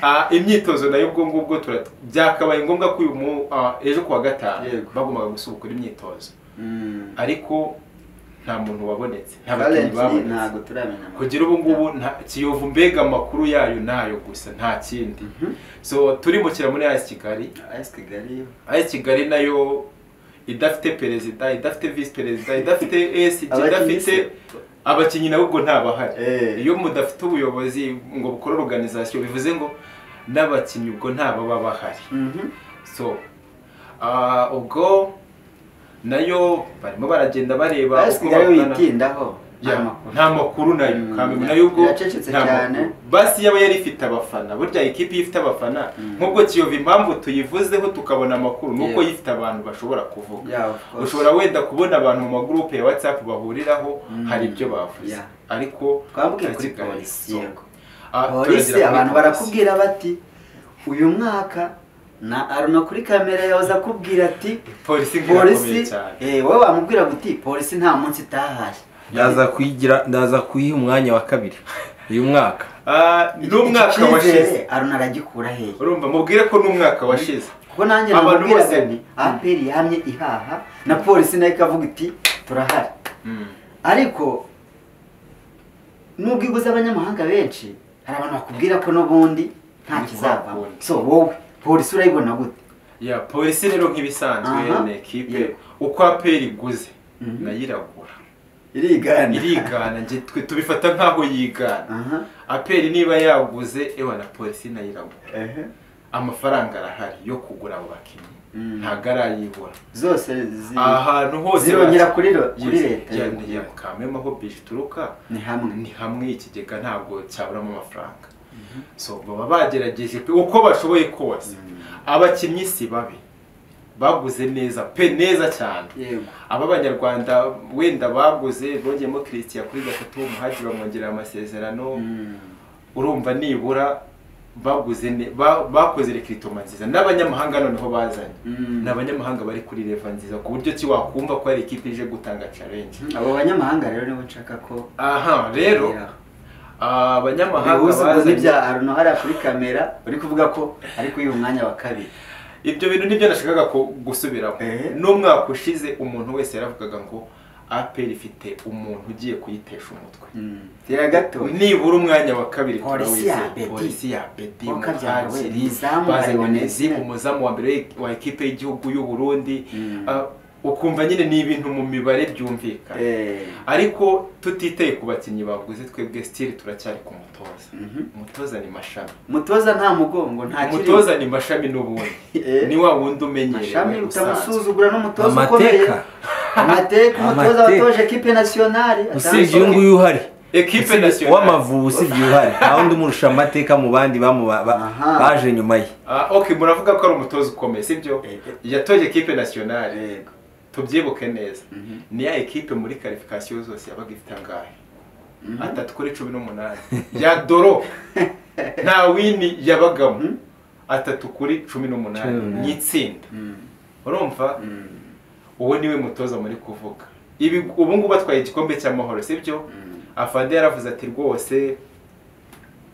Ah, imyitozo nayo ubwo ngubwo tura- byakabaye ngombwa ko uyu mu- ah, ejo kuwa gatanu Yego. bagombaga gusubukura imyitozo Mm. ariko nta muntu wabonetse nta bakinnyi Currently, babonetse ntabwo turamenya amakuru. kugira ubu ngubu nta- kiyovu mbega amakuru yayo nayo gusa nta kindi so turimukira muri AS Kigali AS Kigali AS Kigali nayo idafite perezida idafite visi perezida idafite ESG Abakinnyi idafite abakinnyi nabo ubwo ntabahari Eh. iyo mudafite ubuyobozi ngo bukore organization bivuze ngo n'abakinnyi ubwo ntababa bahari Mhm. so ah, ubwo nayo barimo baragenda bareba AS uko Kigali babona- witindaho Ya, amakuru. nta makuru nayo Mm. kamenya nayo ubwo Iracecetse nta cyane. makuru. basi yaba yari ifite abafana burya ikipe iyo ifite abafana Mm. nk'ubwo kiyovu impamvu tuyivuzeho tukabona amakuru nuko Yeah. ifite abantu bashobora kuvuga Yeah, of course. ushobora wenda kubona abantu mu magrupe ya whatsapp bahuriraho Mm. hari ibyo bavuze Yeah. ariko Twambuke kuri turakiganira. polisi, So, yego. ah, polisi turagera kuri abantu polisi. barakubwira bati uyu mwaka na aruna kuri kamera yahoza akubwira ati polisi polisi polisi cyane eh, wowe wamubwira ngo uti polisi nta munsi itahaye ndaza kuyigira ndaza kuyiha umwanya wa kabiri uyu mwaka Ah, Iki- iki n'umwaka cyizere washize aruna aragikura hehe urumva mubwire ko n'umwaka washize kuko nanjye Abantu namubwiraga bose- nti aperi yamye ihaha na polisi nayo ikavuga iti turahari Mm. ariko nubwo iguze abanyamahanga benshi hari abantu bakubwira ko n'ubundi nta Ni kizavamo kuhakundi. so wowe polisi urayibona gute ya polisi rero nk'ibisanzwe Aha. ni ekipe Yego. uko aperi iguze Mhm. nayo iragura irigana irigana njye twe tubifata nk'aho yigana aha aperi niba yaguze ewa na polisi nayo iragura ehe amafaranga arahari yo kugura abo bakinnyi Mm. ntabwo arayibura zose zi ahantu hose zirongera bas- kuri ro- kuri Yes, leta ya- yego. ya- kamema aho bije ituruka ni hamwe ni hamwe ikigega ntabwo cyaburamo amafaranga so baba bagerageje pe uko bashoboye kose abakinnyi si babi baguze neza pe neza cyane yego aba banyarwanda wenda baguze bongeyemo christian kuri gatatu w'umuhaji bamwongerera amasezerano Mm. urumva nibura baguze ne- ba- bakoze rekiritoma nziza n'abanyamahanga noneho bazanye Mm. ni abanyamahanga bari kuri leva nziza ku buryo ki wakumva ko hari ikipe ije gutanga challenge abo banyamahanga rero nibo nshaka ko aha rero ah, abanyamahanga ubuze bazanye ibya aruno hariya kuri kamera uri kuvuga ko ari kuyiha umwanya wa kabiri ibyo bintu nibyo nashakaga ko gusubiramo Eh. n'umwaka ushize umuntu wese yaravugaga ngo apel ifite umuntu ugiye kuyitesha umutwe tera gato nibura umwanya wa kabiri Polisi turawizeye. ya Bedi. polisi ya bedi Wa Kabyara we, Muhadjili, ni izamu bazanye Leonese. Nezib, umuzamu wa mbere wa ekipe y'igihugu y'u Burundi Mm. Ah, ukumva nyine ni ibintu mu mibare byumvikana Eh, ariko tutiteye ku bakinnyi baguze twebwe stili turacyari ku mutoza Mhm. umutoza ni mashami mutoza nta mugongo nta kirimo. umutoza ni mashami n'ubundi Eh. ni wa wundi umenyerewe mashami usanzwe utamusuzugura n'umutoza Amateka. ukomeye amateka umutoza Amateka. watoje ekipe nasiyonari usibye uyu nguyu uhari ekipe Usibye- nasiyonari uw'amavubi usibye uhari nta wundi umurusha amateka mu bandi bamu- ba- ba- Aha. baje nyuma ye Ah, ok muravuga ko ari umutoza ukomeye sibyo Yego. yatoje ekipe nasiyonari Yego. tubyibuke neza Mhm. ni ya ekipe muri karifikasiyo zose yabaga ifite angahe Mhm. atatu kuri cumi n'umunani ya doro nta wini yabagamo Mhm. atatu kuri cumi n'umunani Cumi n'umunani. ni itsinda Mm, urumva mm, uwo niwe mutoza muri kuvuga ibi ubu ngubu atwaye igikombe cy'amahoro sibyo mm. afande yaravuze ati rwose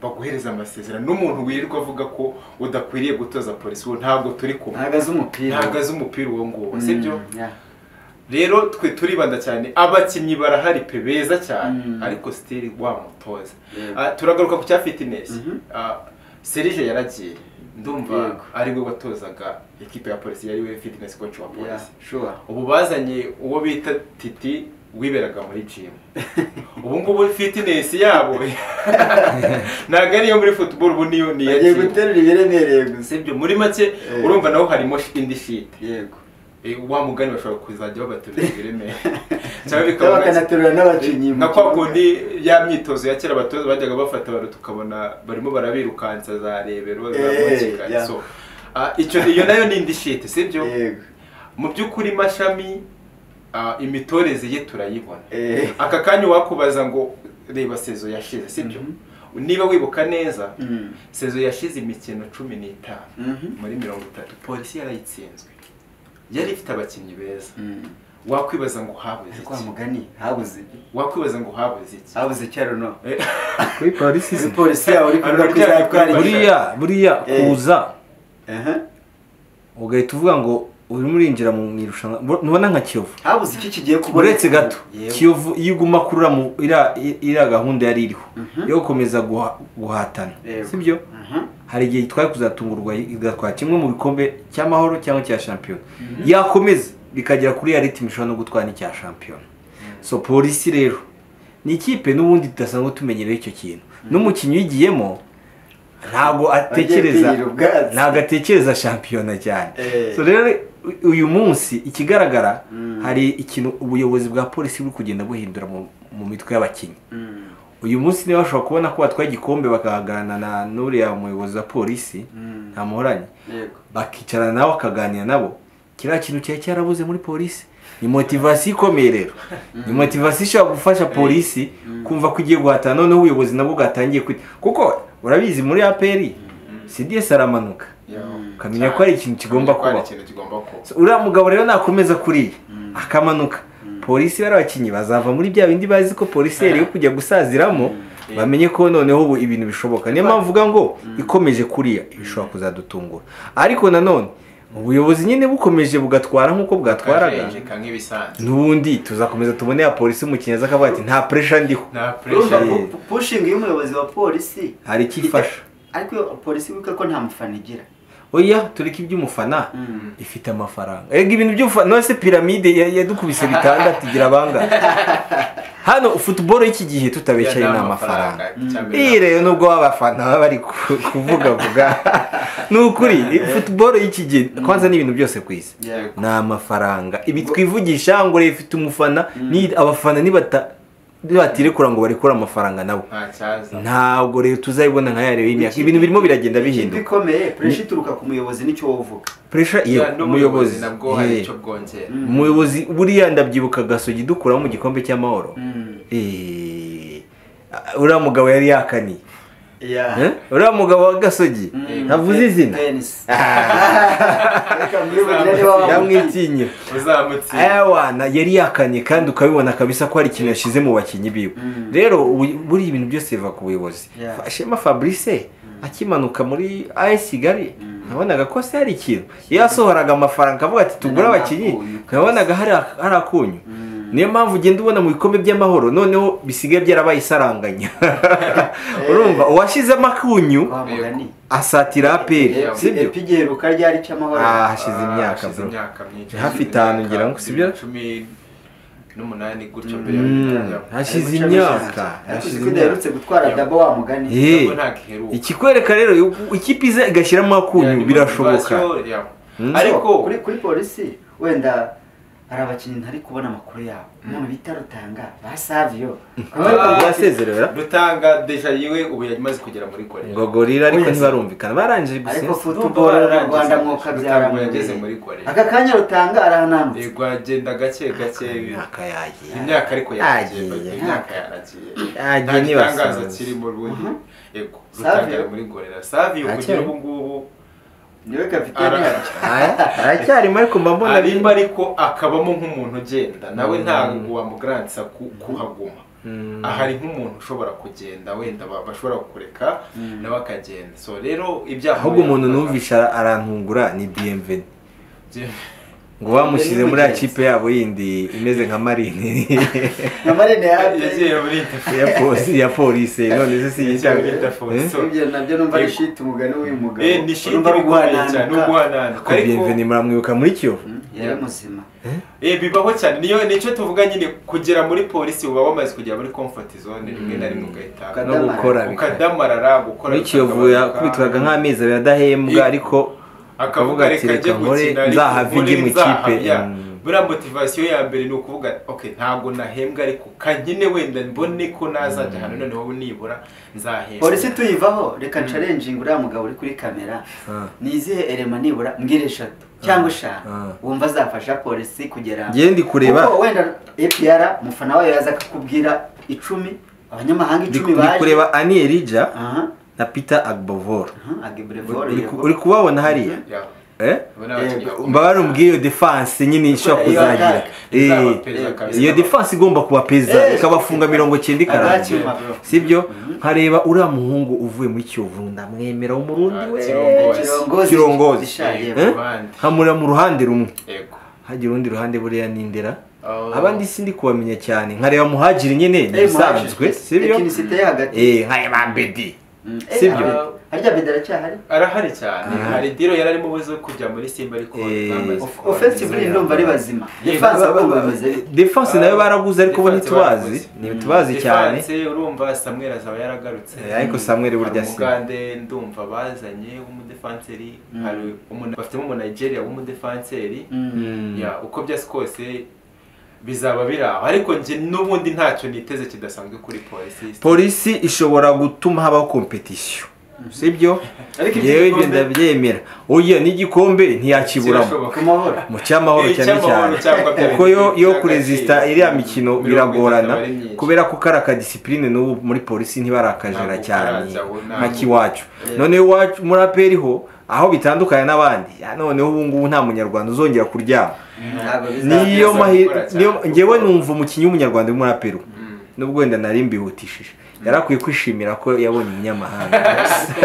baguhereza amasezerano n'umuntu wirirwa avuga ko udakwiriye gutoza polisi uwo ntabwo turi kumwe ntabwo azi umupira ntabwo azi umupira uwo nguwo Mm, sibyo yeah. rero twe turibanda cyane abakinnyi barahari pe beza cyane Mm. ariko sitiri wa mutoza Yego. Ah, turagaruka ku cya fitness Mhm. Ah, serije yaragiye ndumva Yego. ari we watozaga ekipe ya polisi yari we fitness coach wa Yeah, polisi sure. ubu bazanye uwo bita titi wiberaga muri gym ubu ngubu fitness yabo ntabwo ariyo muri football ubu niyo ni iya Bagiye gym. guterura ibiremereye gusa sibyo muri make Eh. urumva naho harimo indi shit yego Eh, wa mugani bashobora kuzajya babaturira ibiremereye cyangwa Cyangwa bikaba bakanaterura n'abakinnyi mu nka kwa kibuga. kundi ya myitozo ya kera abatoza bajyaga bafata abantu tukabona barimo barabirukansa za rebero za Eh, mukika yeah. so ah, icyo iyo nayo ni indi shit sibyo yego mu by'ukuri mashami ah, imitoreze ye turayibona Eh. aka kanya wakubaza ngo reba sezo yashize sibyo niba wibuka neza Mm. sezo yashize imikino cumi n'itanu Mhm. muri mirongo itatu polisi yarayitsinzwe yari ifite abakinnyi beza Mm. wakwibaza ngo habuze Ese kwa iki mugani habuze wakwibaza ngo habuze iki habuze cyaro no Eh, kuri polisi izi polisi yabo uri kuvuga ko Aruryamye kuri izatwara buri- buriya buriya Eh. kuza Aha. ugahita uvuga ngo urimo urinjira mu irushanwa Bur- ntubona nka kiyovu habuze iki kigiye kubona uretse gato Yego. kiyovu iyo uguma kurura mu iriya iriya gahunda yari iriho Mhm. yo gukomeza guha- guhatana Yego. sibyo Aha. hari igihe itwaye kuzatungurwa igatwara kimwe mu bikombe cy'amahoro cyangwa icya shampiyona yakomeza bikagera kuri ya ritimi ishobora no gutwara n'icya shampiyona so polisi rero ni ikipe n'ubundi tudasanzwe tumenyereye icyo kintu n'umukinnyi uyigiyemo ntabwo atekereza kwirira ubwatsi. ntabwo atekereza shampiyona cyane Eh. so rero u- uyu munsi ikigaragara Mm. hari ikintu ubuyobozi bwa polisi buri kugenda buhindura mu- mu mitwe y'abakinnyi Mm. uyu munsi niba bashobora kubona ko batwaye igikombe bakahagarana na n'uriya muyobozi wa polisi Mm. nta muhoranye yego bakicarana nabo bakaganira nabo kiriya kintu cyari cyarabuze muri polisi ni motivasiyo ikomeye rero ni motivasiyo ishobora gufasha polisi kumva ko igiye guhatana noneho ubuyobozi nabwo bwatangiye kwita kuko urabizi muri aperi cds aramanuka yaho. ukamenya ko hari ikintu kigomba Ko hari kubaho ikintu kigomba kuba So, uriya mugabo rero nakomeza kuriya akamanuka polisi bari abakinnyi bazava muri bya bindi bazi ko polisi yari yo kujya gusaziramo bamenye ko noneho ubu ibintu bishoboka niyo mpamvu uvuga ngo ikomeje kuriya bishobora kuzadutungura ariko nanone ubuyobozi nyine bukomeje bugatwara nk'uko bwatwaraga kajenjeka nk'ibisanzwe n'ubundi tuzakomeza tubone ya polisi umukinnyi aza akavuga ati nta puresha ndiho nta urumva pressure Yego. pu- pushinga y'umuyobozi wa polisi hari icyo ifasha ariko iyo polisi wibuke ko nta mufana igira oya tureke iby'umufana Mm. ifite amafaranga rega ibintu by'umufana no se piramide ya- yadukubise bitandatu igira abangana hano futuboro y'iki gihe tutabeshaye ni amafaranga iyi cyambere rero nubwo abafana baba bari ku- kuvugavuga ni ukuri futuboro y'iki gihe kwanza ni ibintu byose ku isi Yego. ni amafaranga ibi twivugisha ngo reba ifite umufana ni abafana nibata nibatirekura ngo barekure amafaranga nabo nta cyaza ntabwo rero tuzayibona nka yariyo y'imyaka ibintu birimo biragenda bihinduka bikomeye puresha ituruka ku muyobozi nicyo wowe uvuga puresha iyo Ya, n'ubuyobozi umuyobozi nabwo hari Yeah. icyo bwongera Mm. umuyobozi buriya ndabyibuka gasogi dukuraho mu gikombe cy'amahoro Mm. Eh, uriya mugabo yari yakaniye Yeah. Eh? uriya mugabo wa gasogi Mm. ntavuze izina Penis. Ah, Reka mwibagire niba wamuzi. yamwitinyira uzamutse ayawana yari yakanye kandi ukabibona kabisa ko hari ikintu yashyize mu bakinnyi biwe Mm. rero ubu- buriya ibintu byose biva ku buyobozi Yeah. Fa- shema fabrice akimanuka muri as kigali nabonaga ko se hari ikintu iyo yasohoraga amafaranga akavuga ati tugure Nta abakinnyi kunyu. nabonaga hari ak- hari akunyu Mm. niyo mpamvu ugenda ubona mu bikombe by'amahoro noneho bisigaye byarabaye isaranganya urumva uwashyizemo akunyu Wa mugani. asatira aperi Yeah. sibyo Epi giheruka ryari cy'amahoro Ah, hashize imyaka hashize bro. imyaka myinshi Hafi itanu ngira ngo, sibyo? cumi n'umunani gutyo mbere Mm, yo hashize Mucamo imyaka ijambo. Ariko hashize uzi ko imyaka udaherutse gutwara dabo wa mugani Eh. ntabwo ntagiheruka ikikwereka rero u- ikipe iza igashyiramo akunyu Yeah, birashoboka motivation, yeah. Mm. ariko ariko kuri kuri polisi wenda hari abakinnyi ntari kubona amakuru yabo umuntu bita rutanga ba saviyo basezerera rutanga deja yiwe ubu yari imaze kugera muri korea ngo gorira ariko Oya, si- ntibarumvikana barangije ariko gusinzira futuboro na rwanda mwuka byara Rutanga yageze muri korea aka kanya rutanga arahananutse yego agenda gake gake imyaka yagiye imyaka ariko yaragiye Yagiye. imyaka yaragiye Yagiye nta gitangaza ntibasanze. kirimo ubundi yego Savio. rutanga muri gorera saviyo Akeye. kugira ubu ngubu niwe kapitene Ara- yacu Aya, aracyarimo ariko mba mbona arimba ariko akabamo nk'umuntu ugenda nawe ntabwo wamugarantsa ku- kuhaguma Mm. aha ari nk'umuntu ushobora kugenda wenda ba- bashobora kukureka nawe akagenda so rero ibyaha ahubwo umuntu numvisha arantungura ni bmv ngo bamushyize muri ya kipe yabo yindi imeze nka marine na marine yagiye yaragiye muri interview ya polisi ya polisi none se si Yagiye muri igitabo interview. So, ibyo nabyo numva ari Yego. shiti umugani w'uyu mugabo eh, ni shit urumva ari ikomeye cyane no uguhananuka guhananuka ariko bmv ni muramwibuka muri kiyovu Mm, yari muzima eh, bibaho cyane niyo nicyo tuvuga nyine kugera muri polisi uba wamaze kugera muri comfort zone rimwe na rimwe ugahita no gukora bikaba ukadamarara gukora muri kiyovu yakubitwaga nk'amezi abiri adahembwa Eh. ariko akavuga ati reka nkore gukina ariko nzahave nkore, ijye mu nzahave." kipe." Yeah. Mm. buriya motivasiyo ya mbere ni ukuvuga ok ntabwo nahembwa ariko kanyine wenda mbone ko nazajya hano noneho nibura nzahembwa polisi tuyivaho reka carenjinga uriya mugabo uri kuri kamera Ah. ni izihe erema nibura mbwira eshatu cyangwa eshanu Ah. wumva azafasha polisi kugera Ngiye ndi kureba. Kuko wenda epr umufana wayo yaza akakubwira icumi abanyamahanga ndi icumi ndi baje kureba ani erija aha na peter agbovor aha agebrevore Uri ku- uri kubabona hariya Yeah. Eh? Buriya abakinnyi Yego. mba barumbwiye iyo defanse nyine ishobora Iyo kuzagira attack. Eh, Izabapeza kabisa. iyo defanse igomba kubapeza Eh. ikabafunga mirongo cyenda ikarangira Abakinnyi. sibyo nkareba uriya muhungu uvuye muri kiyovu ndamwemera w'umurundi Ah, we kirongozi. Kirongozi. Kirongozi. Gishaje. Eh? Eh? Abandi. nkamureba mu ruhande rumwe Yego. hagira urundi ruhande buriya ni indera Oh. abandi sindi kubamenya cyane nkareba muhagiri nyine ni ibisanzwe sibyo tekinisite yo hagati Eh, nkareba bedi Mm, sibyo. eh, harya beda aracyahari arahari cyane Ah. hari diro yari arimo ubuze kujya muri simba ariko Eh. bamaze Of- kuba ofensive bizera. ndumva ari bazima Yego. defanse ahubwo bameze bite? defanse nayo baraguze ariko bo Defense ntitubazi baraguze. ntitubazi cyane Defense, urumva samweri azaba yaragarutse Eh, ariko Samuel burya Hari si umugande ndumva bazanye w'umudefanseri hari umuntu bafitemo umunayigeriya w'umudefanseri Mm. Mm. Ya, uko byose kose bizaba biri aho ariko njye n'ubundi ntacyo niteze kidasanzwe kuri polisi polisi ishobora gutuma habaho kompetisiyo sibyo Ariko iki yewe ibyo gikombe- ndabyemera oya n'igikombe ntiyakiburamo Kirashoboka. ku mahoro mu cy'amahoro Eh, cyane icy'amahoro cyane cyangwa bya kuko yo bibiri yo by'agaciro. kurezisita iriya mikino Mirongo biragorana itatu aba ari myinshi. kubera ko kari akadisipurine n'ubu muri polisi ntibarakajera Ntabwo cyane karajya, ubu ntabwo. nka kiwacu noneho iwacu muri aperi ho aho bitandukanye n'abandi ya, noneho ubu ngubu nta munyarwanda uzongera kuryama Ntabwo bizaba niyo bizagora mahirwe cyane. niyo ngewe numva umukinnyi w'umunyarwanda uri muri aperi nubwo wenda nari mbihutishije yari akwiye kwishimira ko yabonye umunyamahanga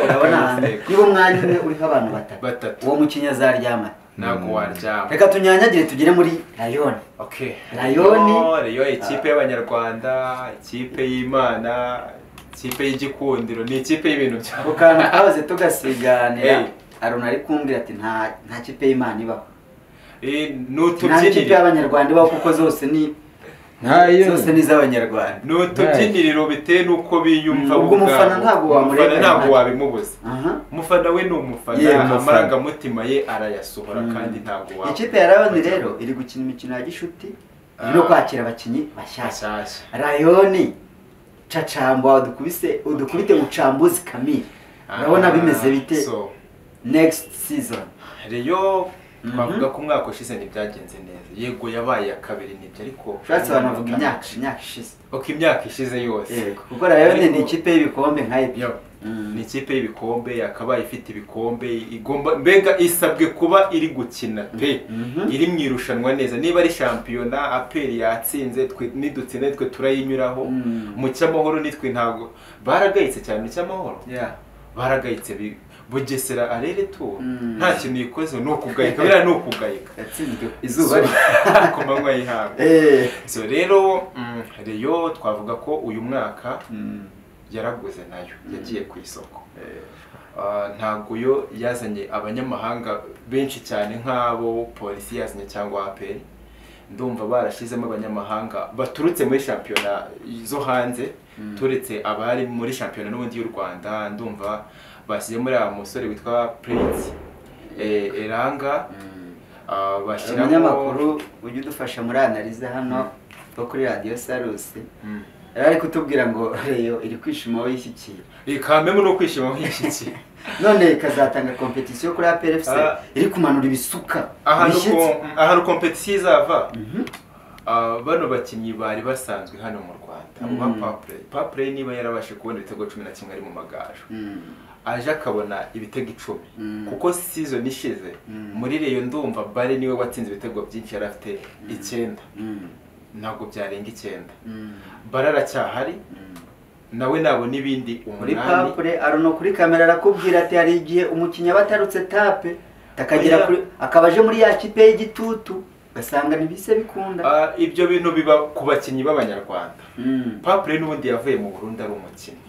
urabona hanze niba umwanya umwe uriho abantu batatu Batatu. uwo mukinnyi azaryama ntabwo waryama reka tunyanyagire tugere muri rayoni Okay. Rayoni. Rayo- Rayo ikipe y'abanyarwanda ikipe y'imana ikipe y'igikundiro ni ikipe y'ibintu bya ku kantu twahoze tugasiganira Hey. aruna ari kumbwira ati nta nta kipe y'imana ibaho Eh, nta kipe n'utubyiniriro y'abanyarwanda ibaho kuko zose ni Ntayo. zose ni iz'abanyarwanda n'utubyiniriro bitewe n'uko biyumva Mm, ubwo bo ubwabo. umufana ntabwo wamureka Umufana ntabwo impaka. wabimubuza aha umufana we ni Ye, umufana umufana. amarangamutima ye arayasohora kandi ntabwo waba ikipe ya rayoni rero iri gukina imikino ya gishuti iri no kwakira abakinnyi bashyashya Mashyashya. rayoni cacamba udukubise udukubite mucambuzi kamiri urabona Ah, bimeze bite so, next season Rayo Mhm. twavuga ko umwaka ushize ntibyagenze neza yego yabaye iya kabiri nibyo ariko ushatse abantu bavuga imyaka imyaka ishize uko imyaka ishize yose yego kuko rayoni ni Ariko- ikipe y'ibikombe nka ebi Yo, Mm. ni ikipe y'ibikombe yakabaye ifite ibikombe igomba mbega isabwe kuba iri gukina pe Mhm. iri mu irushanwa neza niba ari shampiyona aperi yatsinze twe nidutsinda twe turayinyuraho Mm. mu cyamahoro nitwe ntabwo baragayitse cyane mu cyamahoro Yeah. baragayitse bi- bugesera arere tu Mm. nta kintu ikoze ni ukugayika buriya ni ukugayika yatsinzwe ku izuba izuba rye ku manywa y'ihangu Eh. so rero mm, reyo twavuga ko uyu mwaka Mm. yaraguze nayo yagiye ku isoko Ah, ntabwo yo yazanye abanyamahanga benshi cyane nk'abo polisi yazanye cyangwa aperi ndumva barashyizemo abanyamahanga baturutse muri shampiyona zo hanze turetse abari muri shampiyona n'ubundi y'u rwanda ndumva bashyizemo uriya musore witwa prince eh, eranga Mm. ah, uyu bashyiramo munyamakuru ujya udufasha muri analize hano wo kuri radiyo sarusi Mm. yari ari kutubwira ngo reyo iri kwishima wowe ishyikira ikamemo no kwishima nk'ishyitsi none ikazatanga kompetisiyo kuri APRFC Ah. iri kumanura ibisuka ahantu ibishyitsi ko- ahantu kompetisiyo izava Mhm. ah, bano bakinnyi bari basanzwe hano mu rwanda uba Mm. papure papure niba yarabashe kubona ibitego cumi na kimwe ari mu magaju Mm. aje akabona ibitego icumi Mm. kuko season ishize Mm. muri reyo ndumva bare niwe watsinze ibitego byinshi yari afite icyenda Mm. ntabwo byarenga icyenda Mm. bare aracyahari Mm. nawe nabona ibindi muri umunani papure aruno kuri kamera arakubwira ati hari igihe umukinnyi aba atarutse tape akagera Oya. kuri akaba aje muri ya kipe y'igitutu ugasanga ntibise bikunda Ah, ibyo bintu biba ku bakinnyi b'abanyarwanda Mm. papure n'ubundi yavuye mu burundi ari umukinnyi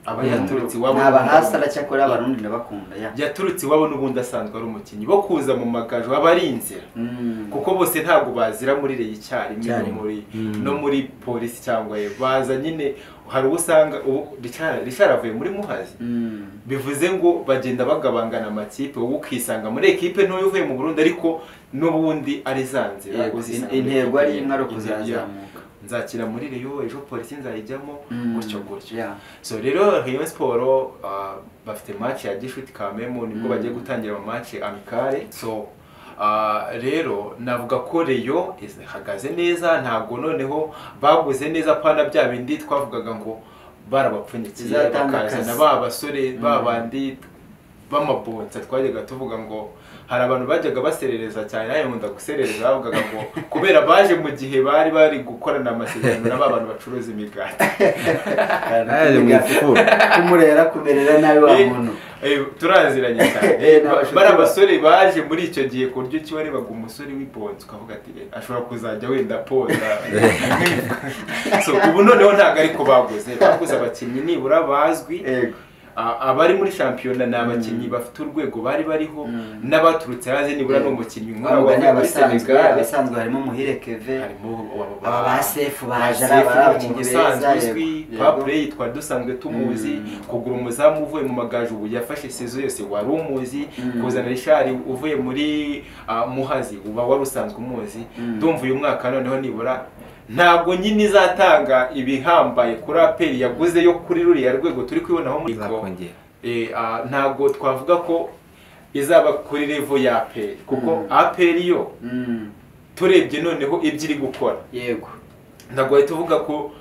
aba Mm. yaturutse iwabo ni abahasi aracyakora abarundi ndabakunda ya yaturutse iwabo n'ubundi asanzwe ari umukinnyi bo kuza mu magaju aba ari inzira Mm. kuko bose ntabwo bazira muri reyi icyarimwe no Icyarimwe. muri Mm. no muri polisi cyangwa ye baza nyine hari uwo usanga ubu Richard Richard avuye muri muhazi Mm. bivuze ngo bagenda bagabangana amakipe wowe ukisanga muri ekipe ntoya uvuye mu burundi ariko n'ubundi ari za nzira Yego, uzisanga muri intego ari ekipe imwe ari imwe. ukuzazamuka nzakina muri reyo ejo polisi nzayijyamo Mm. gutyo gutyo Yeah. so rero Rayon Sport ah, bafite match ya Gishuti Kamemu nibwo Mm. bagiye gutangira ama match amicale so ah, rero navuga ko Rayon is- ihagaze neza ntabwo noneho baguze neza pana bya bindi twavugaga ngo barabapfunyikiye Bizatanga bakazana akazi. ba basore ba Mm. bandi b'amabonsa twajyaga tuvuga ngo hari abantu bajyaga baserereza cyane nawe nkunda guserereza bavugaga ngo kubera baje mu gihe bari bari gukorana amasezerano na ba bantu bacuruza imigati ari mu ifuru kumurera kumerera nabi wa muntu Eh, turaziranye cyane Eh, Eh, ni abashuti bari ba- abasore baje muri icyo gihe ku buryo kibarebaga umusore w'iponzi ukavuga ati "Eh, ashobora kuzajya wenda ponda so ubu noneho ntabwo ariko baguze baguze abakinnyi nibura bazwi Yego. A- abari muri shampiyona ni abakinnyi bafite urwego bari bariho Mm. n'abaturutse hanze nibura Mm. n'umukinnyi nk'uwo Ahubwo ni wavuye muri abasanzwe senegal abasanzwe harimo muhire keve harimo aba- Aba ba sefu baje Sefu ari ni umuntu abakinnyi usanzwe beza, uzwi yego. papure yitwa dusanzwe tumuzi Mm. kugura umuzamu uvuye mu magaju ubu yafashe sezo yose wari umuzi Mm. kuzana rishari uvuye muri ah, muhazi uba wari usanzwe umuzi Mm. ndumva uyu mwaka noneho nibura ntabwo nyine izatanga ibihambaye kuri aperi yaguze yo kuri ruriya rwego turi kubonaho muri ko izakongera Eh, ah, ntabwo twavuga ko izaba kuri revo ya aperi kuko Mm. aperi yo Mm. turebye noneho ibyo iri gukora yego ntabwo wahita uvuga ko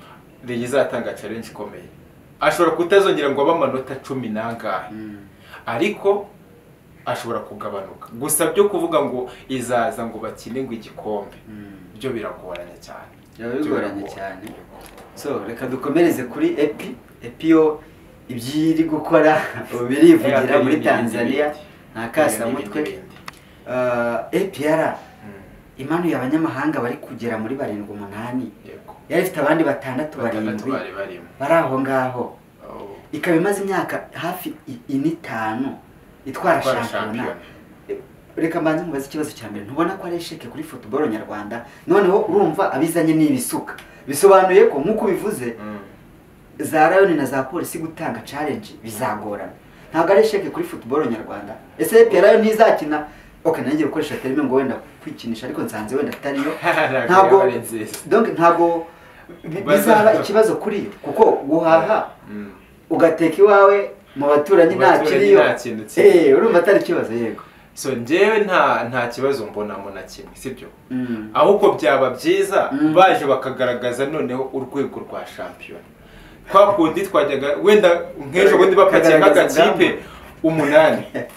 Reyo izatanga challenge ikomeye ashobora kutazongera ngo abe amanota cumi n'angahe Mm. ariko ashobora kugabanuka gusa byo kuvuga ngo izaza ngo bakine ngo igikombe Mm. byo biragoranye cyane Biba bigoranye cyane so reka dukomereze kuri epi epi yo ibyo iri gukora ubu birivugira muri tanzania nta kasamutwe Ah, apr imanuye abanyamahanga bari kugera muri barindwi umunani yari ifite abandi batandatu barindwi bari barimo bari aho ngaho Oh, ikaba imaze imyaka hafi i- ine itanu itwara Itwara shampiyona shampiyona. reka mbanze mubaze ikibazo cya mbere ntubona ko ari esheke kuri futuboro nyarwanda noneho urumva abizanye ni ibisuka bisobanuye ko nk'uko ubivuze mm. za rayoni na za polisi gutanga challenge bizagorana ntabwo ari esheke kuri futuboro nyarwanda ese epi rayoni ntizakina ok nanjye gukoresha terime ngo wenda kwikinisha ariko nsanze wenda atariyo ntabwo Ntabwo yaba ari nziza. donc ntabwo bi- bizaba ikibazo kuri yo kuko guhaha Mm. ugateka iwawe mu baturanyi Mu nta baturanyi kiriyo nta kintu kiri. Eh, urumva atari ikibazo yego so njyewe nta nta kibazo mbonamo na kimwe sibyo Mm. ahubwo byaba byiza Mm. baje bakagaragaza noneho urwego rwa shampiyona kwa kundi twajyaga wenda nk'ejo bundi bapakiye Kagaragaza nk'agakipe umunani Eh.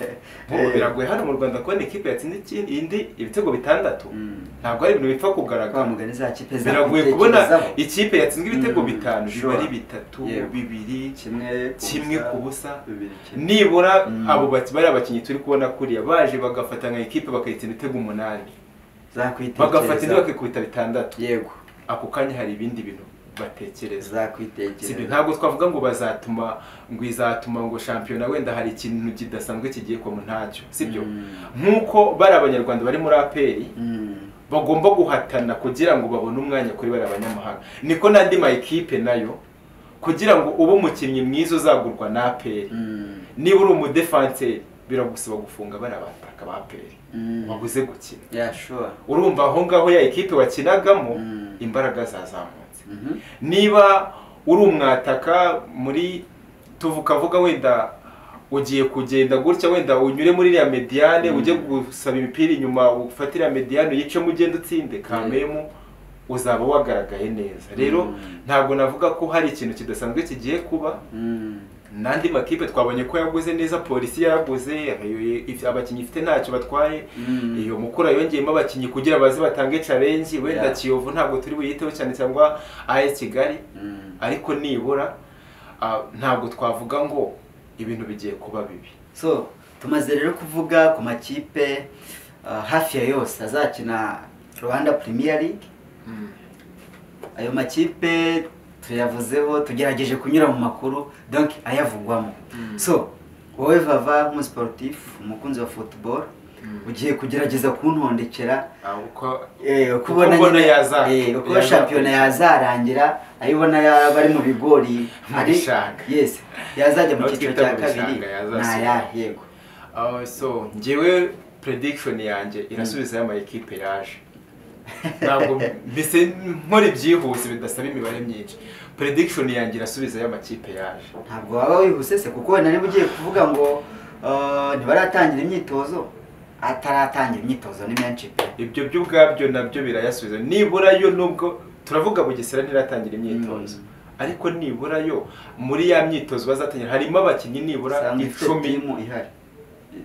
Nk'ubu biragoye hano mu rwanda kubona ikipe yatsinze ikindi indi ibitego bitandatu Mm. ntabwo ari ibintu bipfa kwa kugaragara mugani za kipe za biragoye kubona kwitekerezaho. ikipe yatsinzwe ibitego Mm. bitanu biba ari Sure. bitatu Yego. bibiri kimwe kimwe ku busa bibiri kimwe nibura Mm. abo baki- bariya bakinnyi turi kubona kuriya baje bagafata nka ekipe bakayitsinda ibitego umunani bagafata indi zakwitekereza bakikubita bitandatu yego ako kanya hari ibindi bintu batekereza sibyo zakwitekereza ntabwo twavuga ngo bazatuma ngo izatuma ngo shampiyona wenda hari ikintu kidasanzwe kigiye kwa ntacyo sibyo Mm. nk'uko bari abanyarwanda bari muri aperi Mm. bagomba guhatana kugira ngo babone umwanya kuri bariya banyamahanga niko n'andi ma ekipe nayo kugira ngo ube umukinnyi mwiza uzagurwa na aperi Mm. niba uri umudefanseri biragusaba gufunga bariya bataka ba peri Mm. wabuze gukina yeah sure urumva aho ngaho ya ekipe wakinagamo Mm. imbaraga zazamutse Mhm. niba uri umwataka muri tuvuka avuga wenda ugiye kugenda gutya wenda unyure muri iriya mediyane ujye gusaba imipira inyuma ufate iriya mediyane uyicemo ugenda utsinde kamemu uzaba wagaragaye neza rero Mm. ntabwo navuga ko hari ikintu kidasanzwe kigiye kuba Mm. n'andi makipe twabonye ko yaguze neza polisi yaraguze ayo- if- abakinnyi ifite ntacyo batwaye Mm. iyo mukura yongeyemo abakinnyi kugira baze batange challenge wenda Yeah. kiyovu ntabwo turi buyiteho cyane cyangwa AS Kigali Mm. ariko nibura ah, ntabwo twavuga ngo ibintu bigiye kuba bibi so tumaze rero kuvuga ku makipe ah, hafi ya yose azakina rwanda premier league ayo makipe tuyavuzeho tugerageje kunyura mu makuru donc ayavugwamo Mm. so wowe vava nk'umusiporutifu umukunzi wa football Mm. ugiye kugerageza kuntondekera Ah, uko- eh, uko Uko ubona ubona nyine- yaza- eh, uko yaza- shampiyona yazarangira ayo ubona yaba ari mu bigori Mu ari- bishanga. yes yazajya mu Aho cyiciro twita cya mu kabiri bishanga yazasubira. ntaya yego Ah, so ngewe prediction yanjye irasubizayo ama ekipe yaje ntabwo mbese nkora ibyihuse bidasaba imibare myinshi prediction yanjye irasubizayo amakipe yaje ntabwo waba wihuse se kuko wenda niba ugiye kuvuga ngo ah, ntibaratangira imyitozo ataratangira imyitozo ni menshi pe ibyo byo ubwabyo nabyo birayasubiza nibura yo nubwo turavuga bugesera ntiratangira imyitozo ariko nibura yo muri ya myitozo bazatangira harimo abakinnyi nibura usanga ifite icumi timu ihari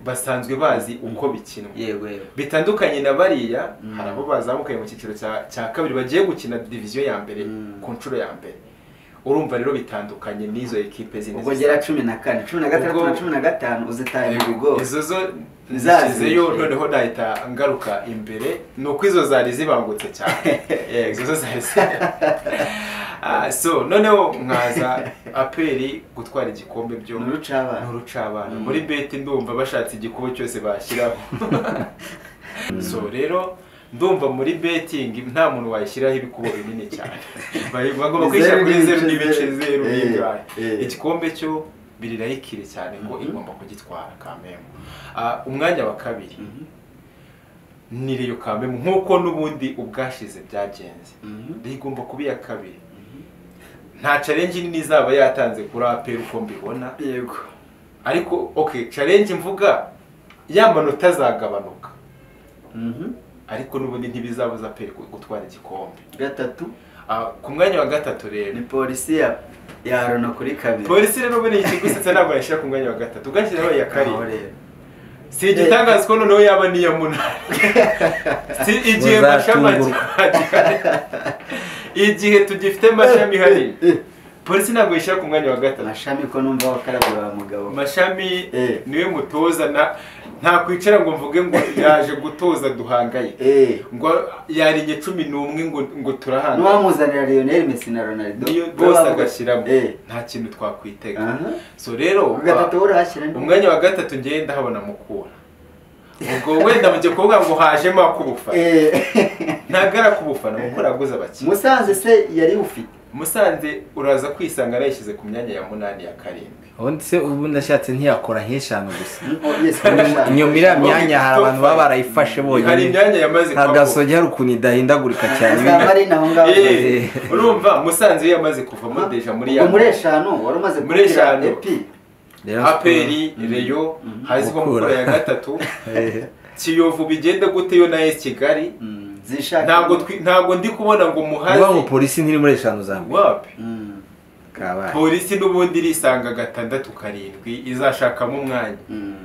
basanzwe bazi uko bikinwa yego yego bitandukanye na bariya Mm. hari abo bazamukaye mu cyiciro cya- cya kabiri bagiye gukina diviziyo ya mbere Mm. ku nshuro ya mbere urumva rero bitandukanye n'izo ekipe zindi ubwo gera cumi na kane cumi na gatandatu Ubwo- na cumi na gatanu uzitaye mu Yego, bigori izo zo Zazi. zashyizeyo noneho nahita ngaruka imbere ni uko izo zari zibangutse cyane Eh, izo zo zari zi- Ah, so noneho mwaza aperi gutwara igikombe byo Ni urucabana. Ni urucabana. Mm. muri beti ndumva bashatse igikubo cyose bashyiraho so rero ndumva muri betingi nta muntu wayishyiraho ibikubo binini cyane Bari- bagomba kwishyira Zeru kuri n'ibice, zeru n'ibice zeru. zeru Eh, n'ingahe eh. igikombe cyo birirayikire cyane ko Mhm. igomba kugitwara kamemu Ah, umwanya wa kabiri Mhm. ni riyo kamemu nk'uko n'ubundi ubwashize byagenze Mhm. riyo igomba kuba iya kabiri nta challenge nini izaba yatanze kuri aperi uko mbibona yego ariko okay challenge mvuga ya manota azagabanuka Mhm. ariko n'ubundi ntibizabuza aperi gutwara igikombe gatatu Ah, ku mwanya wa gatatu rero ni polisi ya ya rona kuri kabiri polisi rero ubundi ikigusetsa ntabwo yashyira ku mwanya wa gatatu ugashyiraho iya Aho karindwi rero. si igitangaza ko noneho yaba n'iya munani si igihe mashami Muzatungurwa. agihari igihe tugifite mashami ihari polisi ntabwo yishyira ku mwanya wa gatatu amashami ko numva wakarabye wa mugabo mashami Eh. niwe mutoza na nta kwicara ngo mvuge ngo yaje gutoza duhangayike eh ngo yarinye cumi n'umwe ngo ngo turahangayike n'uwamuzanira lionel messi na ronaldo niyo bose bavuga- agashyiramo eh nta kintu twakwitega aha so rero gatatu wo urahashyira nde? umwanya wa gatatu ngenda ndahabona mukura ubwo wenda mujye kuvuga ngo hajemo ak'ubufana Eh, ntagara k'ubufana mukura yaguze abakinnyi musanze se yari ufite musanze uraza kwisanga nayishyize ku myanya ya munani ya karindwi ubundi se ubu ndashatse ntiyakora nk'eshanu gusa Oh, yes, urashaka. inyuma iriya myanya hari abantu baba barayifashe hari bonyine imyanya yamaze nta kuva gasogi hari ukuntu idahindagurika cyane Za Marina aho ngaho. Eh, urumva musanze iyo yamaze kuvamo deja muri ya Ubwo muri eshanu wari umaze Muri eshanu. epi Rero- aperi reyo hazimo Mukura. mukura ya gatatu Eh, kiyovu bigenda gute yo na esi kigali Mm, zishaka ntabwo twi- ntabwo ndi kubona ngo muhaze uvuga ngo polisi ntiri muri eshanu za mbere wapi Mm, kabaye polisi n'ubundi irisanga gatandatu karindwi izashakamo umwanya mm,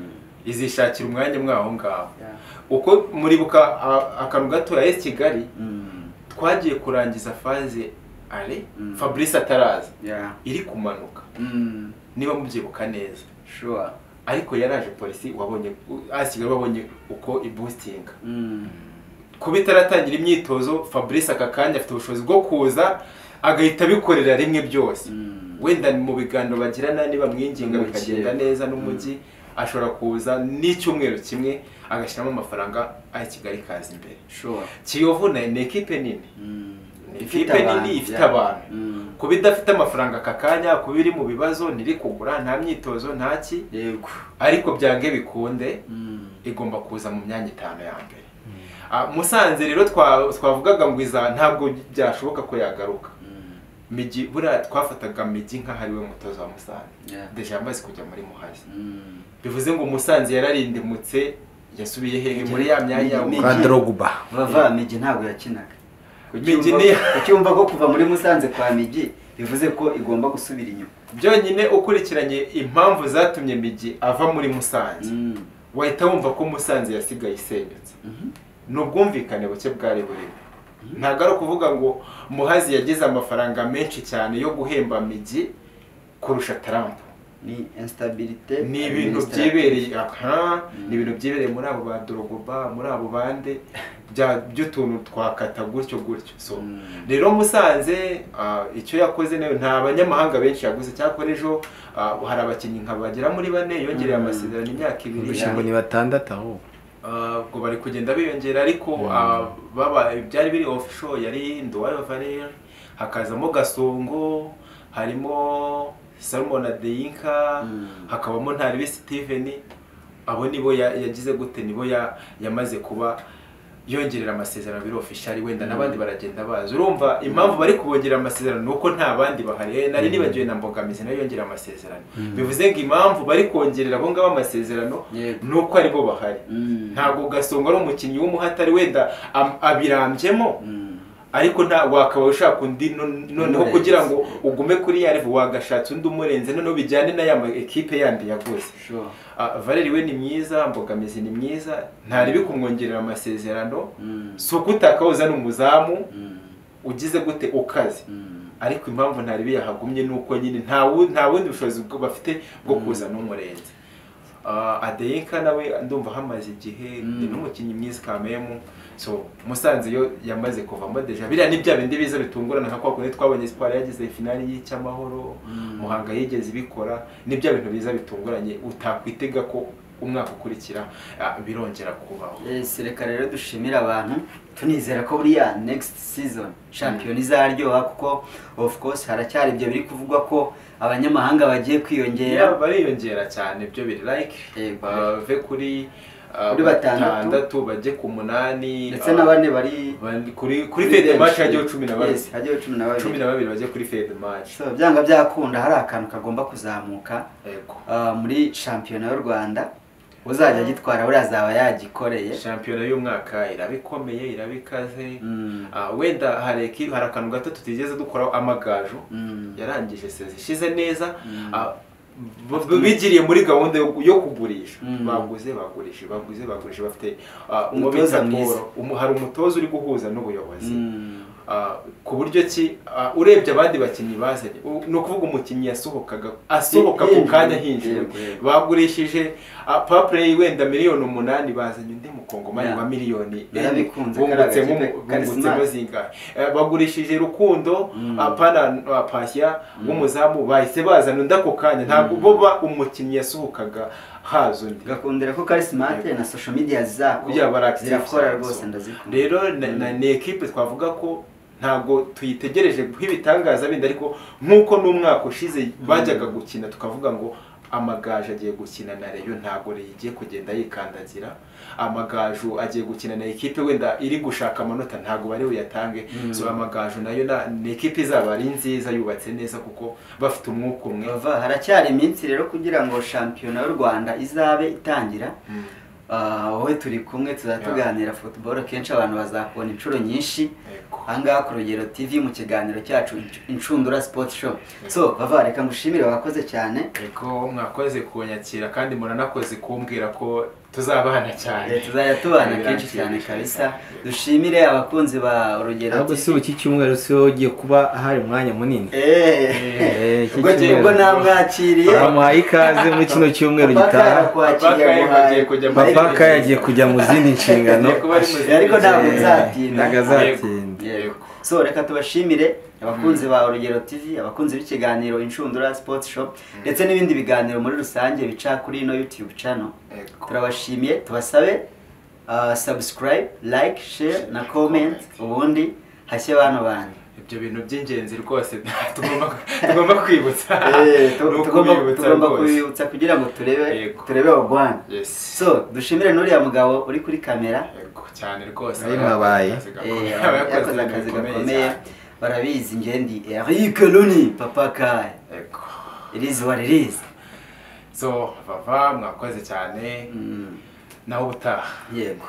izishakira umwanya mwaho ngaho yeah, uko muribuka a- akantu gato ya esi kigali mm, twagiye kurangiza faze ale Mm. fabrice ataraza yeah, iri kumanuka mm, niba mubyibuka neza sure, ariko yaraje polisi wabonye asi kigali wabonye uko ibustinga mm, kuba itaratangira imyitozo fabrice aka kanya afite ubushobozi bwo kuza agahita abikorera rimwe byose mm, wenda mu biganiro bagirana niba mwinginga N'umujyi. bikagenda neza n'umujyi ashobora kuza n'icyumweru kimwe agashyiramo amafaranga ayo kigali kaza imbere sure, kiyovu na ni ekipe nini mm, ikipe nini ifite abantu kuba idafite amafaranga aka kanya kuba iri mu bibazo ntiri kugura nta myitozo nta ki yego ariko byange bikunde Mm. igomba kuza mu myanya itanu ya mbere Ah, musanze rero twa- twavugaga ngo iza ntabwo byashoboka ko yagaruka Mm. migi buriya twafataga migi nk'aho ari we mutoza wa musanze Yeah. deja amaze kujya muri muhazi Mm. bivuze ngo musanze yararindimutse yasubiye hehe muri ya myanya Migi- kwa Migi- Drogba vava migi ntabwo yakinaga Migi ni- ucyumva ko kuva muri musanze kwa migi bivuze ko igomba gusubira inyuma byonyine ukurikiranye impamvu zatumye migi ava muri musanze Mm. wahita wumva ko musanze yasigaye isenyutse Mhm. ni ubwumvikane buke bwari burimo ntabwo ari ukuvuga ngo muhazi yagize amafaranga menshi cyane yo guhemba migi kurusha tarampa ni instabilité ni ibintu administrative. byibereye aha ni ibintu byibereye muri abo ba dorogoba muri abo bande bya by'utuntu twakata gutyo gutyo so Mm. rero musanze ah, icyo yakoze nayo nta banyamahanga benshi yaguze cyakora ejo ah, hari abakinnyi nka bagera muri bane yongereye Mm. amasezerano imyaka ibiri kurusha ngo ni batandatu ahubwo Ah, ubwo bari kugenda biyongera ariko ah, baba byari biri ofisho yari nduwayo valeri hakazamo gasongo harimo salomon adeyinka Mm. hakabamo ntaribi steven abo nibo ya- yagize gute nibo ya- yamaze kuba yongerera amasezerano biri ofishari wenda n'abandi baragenda baza urumva impamvu bari kubongerera amasezerano ni uko nta bandi bahari Eh, nari nibagiwe na mbogamizi nayo yongera amasezerano bivuze ngo impamvu bari kongerera abo ngabo amasezerano Yego. ni uko aribo bahari Mm. ntabwo gasongo ari umukinnyi w'umuhatari wenda am- abirambyemo Mm. ariko nta wakaba ushaka undi no- noneho Umurenze. kugira ngo ugume kuri ya revo wagashatse undi umurenze noneho bijyane na ya ma- ekipe yandi yaguze Sure. Ah, valeri we ni mwiza mbogamizi ni mwiza ntaribi kumwongerera amasezerano Mm. si uko utakabuza ni umuzamu Mm. ugize gute ukaze Mm. ariko impamvu ntaribi yahagumye ni uko nyine nta wu- nta bundi bushobozi bwo- bafite bwo kuza n'umurenze Ah, adeyinka nawe ndumva hamaze igihe Mm. ni n'umukinnyi mwiza kamemu so musanze yo yamaze kuvamo deja biriya ni bya bindi biza bitungurana nka kwa kundi twabonye siporo yagize finali y'icyamahoro Mm. muhanga yigeze ibikora ni bya bintu biza bitunguranye utakwitega ko umwaka ukurikira ah, birongera kubaho Yes, reka rero dushimira abantu tunizera ko buriya next season shampiyona izaryoha kuko of course haracyari ibyo biri kuvugwa ko abanyamahanga bagiye Yeah, kwiyongera bariyongera cyane byo biri like Yego. bave kuri ah, Kuri batandatu. bajye ku munani ndetse ah, na bane bari bari- kuri kuri fede match hajyaho cumi na babiri Yes, hajyaho cumi na cumi babiri na babiri bajye kuri fede match So, byanga byakunda hari akantu kagomba kuzamuka yego ah, muri shampiyona y'u rwanda uzajya agitwara buriya azaba yagikoreye shampiyona y'umwaka iraba ikomeye iraba ikaze Mm. Ah, wenda hari eki- hari akantu gato tutigeze dukoraho amagaju Mm. yarangije sezi ishize neza Mm. ah, b- b- bigiriye muri gahunda yo- yo kugurisha Mm. baguze bagurishije baguze bagurishije bafite ah, Umutoza umubitsa mwiza. Paul. Umu- hari umutoza uri guhuza n'ubuyobozi Mm. Ah, ku buryo ki ah, urebye abandi bakinnyi bazanye u- ni ukuvuga umukinnyi yasohokaga asohoka ku Hinjira, kanya hinjira yego, yego. bagurishije papureyi wenda miliyoni umunani bazanye undi mukongomani Yeah. wa miliyoni Yarabikunze, bungutse kariya gakipe, Charisma. zingahe Eh, bagurishije rukundo Mm. ah, pana ah, pashya w'umuzamu bahise bazana undi ako kanya ntabwo bo ba umukinnyi yasohokaga haza undi gakundira ko karismate na social media zako kugira baractive zirakora cyane, rwose so. ndazikunda rero na- na- ni ekipe twavuga ko ntabwo tuyitegereje guha ibitangaza bindi ariko nk'uko n'umwaka ushize bajyaga gukina tukavuga ngo amagaju agiye gukina na reyo ntabwo reyo igiye kugenda yikandagira amagaju agiye gukina na ekipe wenda iri gushaka amanota ntabwo bari buyatange so amagaju nayo na- ni ekipe izaba ari nziza yubatse neza kuko bafite umwuka umwe Bava, haracyari iminsi rero kugira ngo shampiyona y'u rwanda izabe itangira Mm. Ah, wowe turi kumwe tuzatuganira football kenshi abantu bazakubona inshuro nyinshi Yego. ahangaha ku rugero tv mu kiganiro cyacu inshundura sport show so bava reka ngushimire wakoze cyane Yego, mwakoze kunyakira kandi muranakoze kumbwira ko tuzabana cyane Eh, tuzajya tubana kenshi Biranshimisha cyane kabisa cyane. dushimire abakunzi ba urugero ntabwo si ubu iki cyumweru si wowe ugiye kuba ahari umwanya munini Eh, Eh, iki ubwo njye- ubwo cyumweru. namwakiriye bamuhaye ikaze muri kino cyumweru gitaha Papa papaka yagiye kujya mu zindi nshingano Agiye kuba ari mu zindi ariko ntabwo nshingano. nzatinda ntabwo azatinda Yego. so reka tubashimire abakunzi ba urugero tv abakunzi b'ikiganiro inshundura sport shop ndetse n'ibindi biganiro muri rusange bica kuri ino youtube channel Yego. turabashimiye tubasabe ah, subscribe like share na comment ubundi hashye bano banjye ibyo bintu by'ingenzi rwose tugomba tugomba kwibutsa Eh, tu- Ni tugomba ukubibutsa tugomba rwose. kubibutsa kugira ngo turebe Yego. turebe urwanda Yes. so dushimire n'uriya mugabo uri kuri kamera Yego, cyane rwose Nayo mwabaye. Akazi gakomeye. Eh, Yakoze yakoze akazi gakomeye barabizi ngendi eric luni papa kaye Yego. irizi waririzi so bava mwakoze cyane nawe ubutaha yego